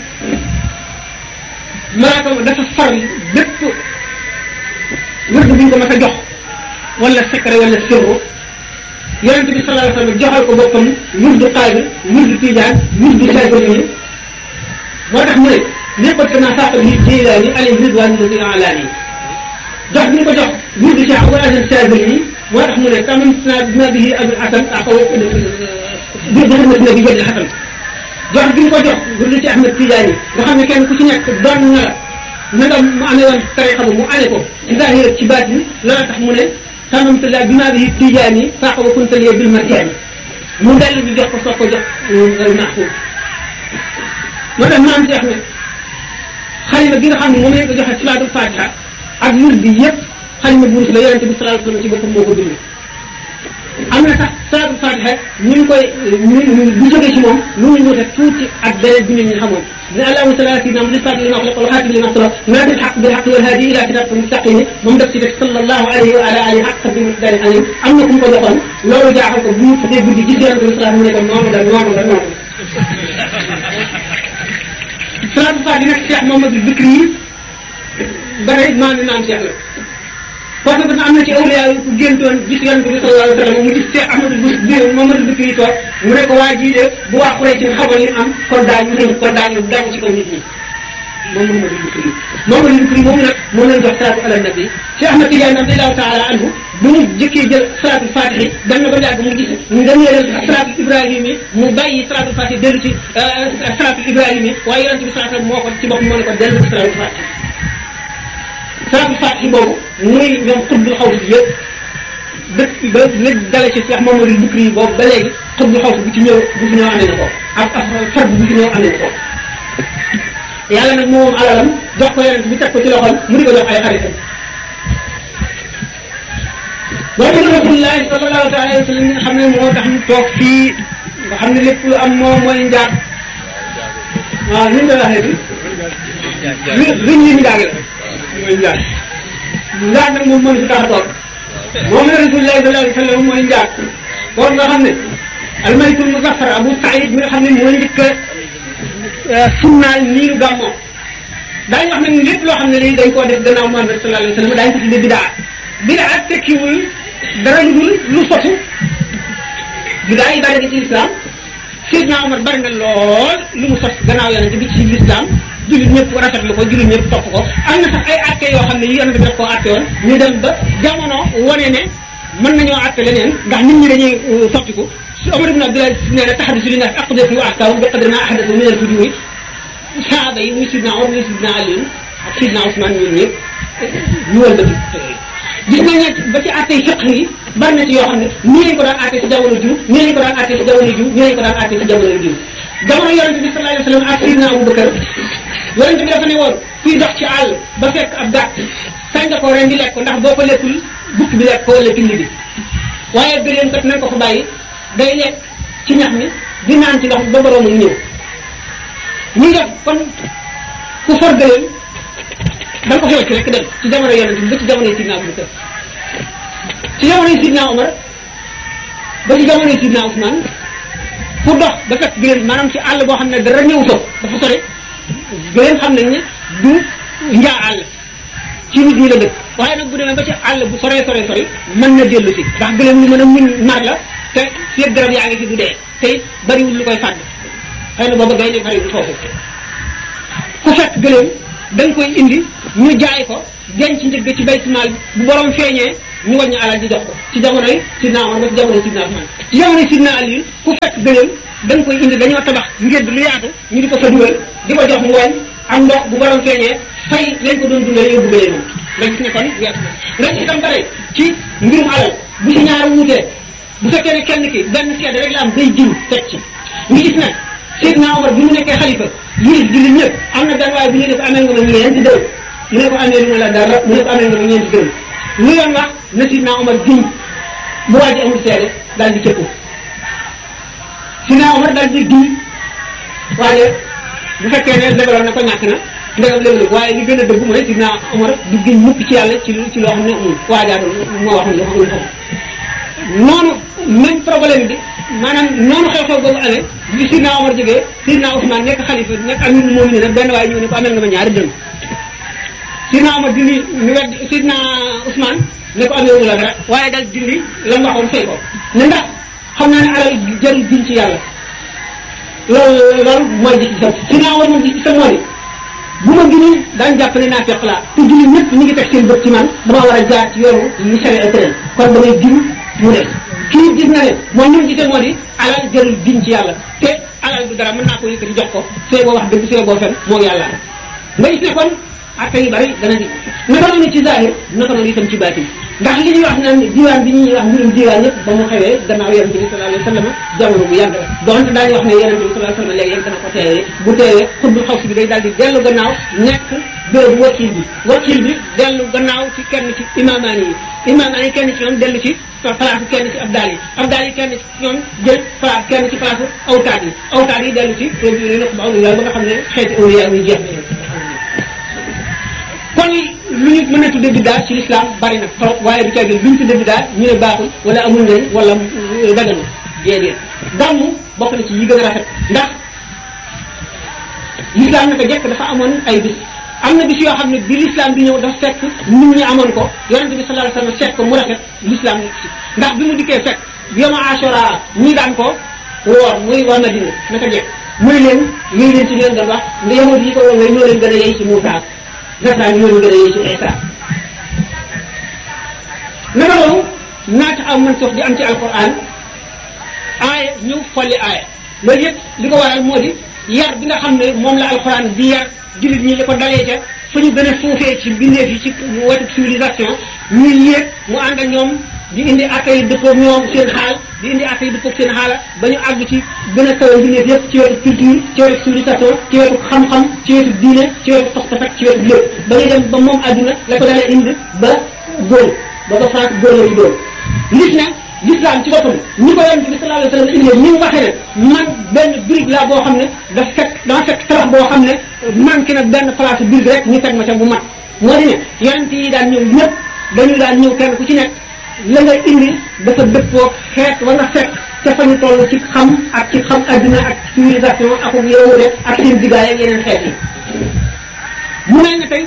Speaker 4: malaaka ma dafa far bépp wërd bu ñu ko mas a jox wala secret wala sirru yonent bi sallallahu alayhi wa sallam joxal ko boppam wurdu qaadir wurdu tijaan wurdu saybani moo tax mu ne nekkul que naa saaqal yi jilaani alayhi ridwaan lati alaani jox bi ñu ko jox wurdu cheikh wa asan saybani moo tax mu ne tamam naa bima bihi abul hasan aqaw bi xidmat na bi jël xasan jox bi ñu ko jox wurdu ci ahmed tijaani nga xam ne kenn ku ci nekk doon na la na nga mu amee woon tariqa ba mu amee ko ci zahir ci baatin loolu tax mu ne tamam tala bima bihi tijaani saaqa wa kuntalee bil marjaani mu dellu di jox ko soog ko jox maxfuus moo tax maam Cheikh ne xalima gi nga xam ne moom lañ ko joxe salaatul fatiha ak lur bi yëpp xalima bu rus la yonente bi salaatul sallam ci boppam moo ko bind am na sax salaatul fatiha ñu ngi koy ñu bu jógee ci moom lu ñu wute tuuti ak beneen bi ñu xamoon ne allahumma salli ala sayyidina muhammad fatihi lima ughliqa wal khatimi lima sabaqa naadi al haqq bil haqq wal hadi ila siratika mustaqim moom def ci def sallallahu alayhi wa ala alihi haqq qadri muqdari alim am na ku mu ko joxoon loolu jaaxal ko bu mu tuddee guddi gis yonente bi salaatul mu ne ko noonu la noonu la noonu salaatu faati nag Cheikh Mamadou Bikri yi ba tey maa ngi naan Cheikh la parce que am na ci awliya yi ku géntoon gis yonent bi sallallahu alayhi wa sallam mu gis Cheikh Ahmadou Bikri Mamadou Bikri yi toog mu ne ko waa jii de bu waa Quraysh ci xamal li am kon daañu rëñ kon daañu daw ci kaw nit ñi moom Mamadou Bikri Mamadou Bikri moomu nag moo leen jox salaatu ala nabi Cheikh Ahmad Tidiane radiyallahu taala anhu bu mu jëkkee jël salaatul fatihi dem na ba yàgg mu gis nga ñëwee salaatul ibrahim yi mu bàyyi salaatul fatihi dellu ci salaatul ibrahim yi waaye yonente bi salaatul moo ko ci bopp moo ne ko dellu ci salaatul fatihi salaatul fatihi boobu muy ñoom xutbul xaw si yëpp dëkk ba la dale ci Cheikh Mamadou Bikri yi boobu ba léegi xutbul xaw si bu ci ñëw bu fi ñëw amee na ko ak ak fard bu fi ñëw amee na ko yàlla nag moom alalam jox ko yonente bi teg ko ci loxoom mu di ko jox ay xaritam loolu la rasulullahi sallallahu taala wa sallam nga xam ne moo tax ñu toog fii nga xam ne lépp lu am moo mooy njaag waaw ni ñu koy waxee bi luñ li njaag la mooy njaag njaag nag moom mënu si tax a toog moom la rasulullahi sallallahu alayhi wa sallam mooy njaag kon nga xam ne almalikul muzaffar abu saïd mi nga xam ne mooy njëkk a sunnaal niiru gàmmoo daañu wax nag lépp loo xam ne lii dañ koo def gannaaw Muhammad sallallahu alayhi wa sallam daañu ko tuddee bidaa bidaa tekkiwul dara lu dul lu sosu bidaa yi bari na ci lislaam Seydina Omar bari na lool lu mu sos gannaaw yonente bi ci lislaam jullit ñëpp rafetlu ko jullit ñëpp topp ko am na sax ay atte yoo xam ne yi yonente bi daf koo atte woon ñu dem ba jamono wane ne mën nañoo atte leneen ndax nit ñi dañuy sottiku su Omar ibn Abdullah nee na taxadisu li naas aqdatu wa ahkaamu bi qadri ma ahdathu min al-fujuuri saaba yi muy Sidna Omar muy Sidna Ali ak Sidna Ousmane ñun ñëpp ñu wal ba gis nañ ne ba ci àtte fiq yi bari na ci yoo xam ne nii lañ ko daan àtte ci jamono jiw nii lañ ko daan àtte ci jamono jiw nii lañ ko daan àtte ci jamono jiw jamono yonente bi sallallahu alayhi wa sallam ak Sidna Abubakar yonente bi dafa ne woon kuy dox ci àll ba fekk ab gàtt sañ nga ko ren di lekk ko ndax boo ko lekkul bukk bi lekk ko wala tilli bi waaye gëléem kat nañ ko fa bàyyi day lekk ci ñax mi di naan ci ndox ba boroomam ñëw ñu def kon ku for gëléem da nga ko xew ci rek dem ci jamono yonente bi ba ci jamono Sidna Abubakar ci jamono Sidna Omar ba ci jamono Sidna Ousmane pour dox ba fekk gëléem maanaam ci àll boo xam ne dara ñëw fa dafa sore gëléem xam nañ ne du njaa àll ci nit ñi la dëkk waaye nag bu demee ba ci àll bu sore sore sori mën na dellu si ndax gëléem lu mën a muñ mar la te seet garab yaa ngi fi du dee te it bariwul lu koy fàdd xëy na booba gay ne bariwul foofu ku fekk gëléem da nga koy indi ñu jaay ko denc njëgg ci baytimaal bu borom feeñee ñu wàññi alal di jox ko ci jamonoy sidna Omar ba ci jamonoy sidna Usman ci jamonoy sidna Ali ku fekk gëléem da nga koy indi dañoo tabax ngir lu yaatu ñu di ko fa dugal di ko jox ngooñ ak ndox bu borom feeñee fay lañ ko doon dundale yóbbu gëléem moom nga gis ne kon weesu na nga gis itam bare ci mbirum alal bu ci ñaar wuutee bu fekkee ne kenn ki benn seede rek la am day jiw teg ci nga gis nag Seydina Omar bi mu nekkee xalifa yilif jullit ñëpp am na benn waaye bu ñu ne ko amee nga ma ñeenti dërëm mu ne ko amee lu ma la dara mu ne ko amee nga ma ñeenti dërëm lu yoon wax na Seydina Omar giñ bu waa ji amul seede daal di cëppu Seydina Omar daal di giñ waaye bu fekkee ne lebaloon na ko ñàkk na ndegam léeg-léeg waaye li gën a dëgg mooy Seydina Omar du giñ mukk ci yàlla ci ci loo xam ne amul waajaa moo wax ne amul xam noonu même problème bi maanaam noonu xew-xew boobu amee bi Sidna Omar jógee Sidna Ousmane nekk xalifa nekk amirul mu'minin nag benn waaye ñëw ne ko amel nga ma ñaari dërëm Sidna Omar dindi ñu wedd Sidna Ousmane ne ko amee wu la dara waaye daal dindi la mu waxoon fay ko ne ndax xam naa ne alal jarul giñ ci yàlla loolu loolu mooy gis-gisam Sidna Omar moom gis-gisam moo di bu ma gënee daañu jàpp ne naa fekk laa te jullit ñëpp ñu ngi teg seen bët ci man dama war a jaar ci yoonu ñu sare ak tëral kon damay giñ mu ne kii gis na ne moom ñu gisee moo di alal jarul giñ ci yàlla te alal du dara mën naa ko yëkkati jox ko see boo wax dëgg see boo fen moo yàlla nga gis ne kon atte yu bari dana di naka noonu ci zahir naka noonu itam ci baatin ndax li ñuy wax naan diwaan bi ñuy wax mbirum diwaan yëpp ba mu xewee gannaaw yonente bi sallallahu alayhi wa sallam jamono bu yàgg la donte daañu wax ne yonente bi sallallahu alayhi wa sallam léegi yéen dana ko teewee bu teewee xutbu xaw si bi day daal di dellu gannaaw nekk bérébu wakil bi wakil bi dellu gannaaw ci kenn ci imaamaan yi imaamaan yi kenn ci ñoom dellu ci place kenn ci abdaal yi abdaal yi kenn ci ñoom jël place kenn ci place awtaat yi awtaat yi dellu ci naq ba awliya ba nga xam ne xeeti awliya yi jeex kon lu ñu mën a tudde biddaa ci l'islam bari na trop waaye du caagin lu ñu tudde biddaa ñu ne baaxul wala amul njëriñ wala daganu déedéet gàmmu bokk na ci yi gën a rafet ndax l'islam naka jekk dafa amoon ay bis am na bis yoo xam ne bi l'islam bi ñëw dafa fekk nit ñi amoon ko yonente bi sallallahu alayhi wasallam fekk ko mu rafet l'islam nekk ci ndax bi mu dikkee fekk yoma ashura ñii daan ko woor muy war na dina naka jekk muy leen yéy leen ci leen doon wax nga yahudi yi ko woon ñoo leen gën a yey ci Muusaa nasaraan yi ñoo leen gën a yey ci Isa naka loolu naata am man sox di am ci alquran aaya ñëw folli aaya loolu yëpp li ko waral moo di yar bi nga xam ne moom la alquran di yar jullit ñi li ko dalee ca fa ñu gën a suufee ci bindeef yi ci wetu civilisation ñuy yéeg mu ànd ak ñoom di indi atte yi dëppoog ñoom seen xaal di indi atte yi dëppoog seen xaala ba ñu àgg ci gën a kawe bindeef yëpp ci wetu culture ci wetu civilisation ci wetu xam-xam ci wetu diine ci wetu pas-pas ak ci wetu lépp ba ñu dem ba moom àdduna la ko dalee indi ba góor ba ba France góor la ñu doon gis na l'islam ci boppam ñi ko yonent bi sallallahu alayhi wa sallam indi ni mu waxee ne man benn brique la boo xam ne daf fekk dama fekk tabax boo xam ne manqué na benn place brique rek ñu teg ma ca bu mat moo di ne yonent yi daan ñëw ñëpp dañu daan ñëw kenn ku ci nekk la nga indi dafa dëppoo xeet wa nga fekk ca fa ñu toll ci xam ak ci xam adduna ak civilisation ak yowude ak seen diggaay ak yeneen xeet yi mu mel ne tey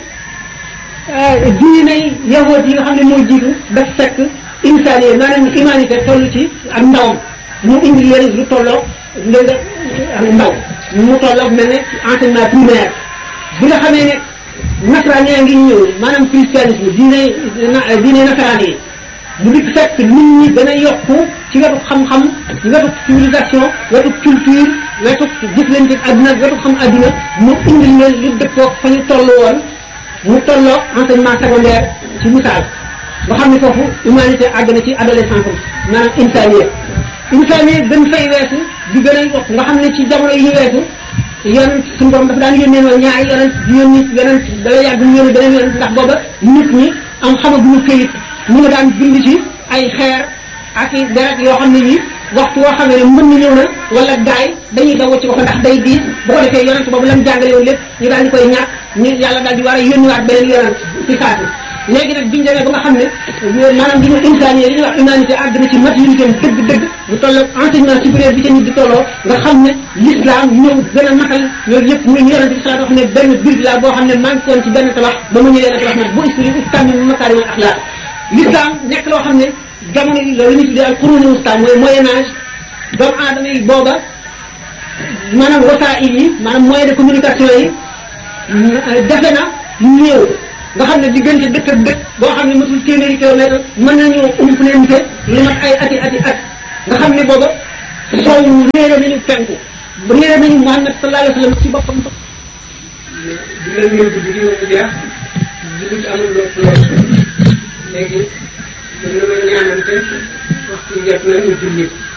Speaker 4: diinay yahood yi nga xam ne moo jiitu daf fekk insaan yi maanaam humanité toll ci ak ndawam mu indi leen lu tolloo léegi ak ndaw mu tolloo mel ne enseignement primaire bi nga xamee ne nasaraan yaa ngi ñëw maanaam christianisme diine diine nasaraan yi mu di fekk nit ñi gën a yokku ci wetu xam-xam ci wetu civilisation wetu culture wetu jëflante adduna wetu xam adduna mu indi leen lu dëppoo fa ñu toll woon mu tolloo enseignement secondaire ci misaal nga xam ne foofu humanité àgg na ci adolescence maanaam insaniya insaniya gën fay weesu di gën a yokk nga xam ne ci jamono yi ñu weesu yonent suñu borom dafa daan yónnee noonu ñaari yonent di yónni yonent dala yàgg ñu yónni beneen yonent ndax booba nit ñi am xamaguñu këyit mu nga daan bind ci ay xeer ak i deret yoo xam ne yi waxtu woo xam ne mën na ñëw na wala gaay dañuy daw ci ko ndax day diis bu ko defee yonent boobu lam jàngale woon lépp ñu daal di koy ñàkk ñu yàlla daal di war a yónniwaat beneen yonent ci saati léegi nag biñu demee ba nga xam ne maanaam li ñu insaan yi li ñuy wax humanité àgg na ci maturité dëgg-dëgg mu tolloog enseignement supérieur bi ca nit di tolloo nga xam ne l'islam ñëw gën a matal yooyu yëpp muy yonente bi salaatu wax ne benn bir la boo xam ne manqué woon ci benn tabax ba mu ñëwee nag wax nag bu istri ustam mi makaarimal axlaaq l'islam nekk loo xam ne jamono yi loolu ñu tuddee al quruni wusta mooy moyen âge doomu aadama yi booba maanaam wasaa'il yi maanaam moyen de communication yi defe na ñëw nga xam ne diggante dëkk ak dëkk boo xam ne matul téeméeri kilomètre mën nañoo umpleente lu mat ay ati ati at nga xam ne booba sow réere nañu penku réere nañu Muhammad sallallahu alayhi wa sallam ci boppam
Speaker 3: di leen ñëw guddi gi moom jeex jullit amul lépp loolu léegi mën na ma ñaanante waxtu jot na ñu julli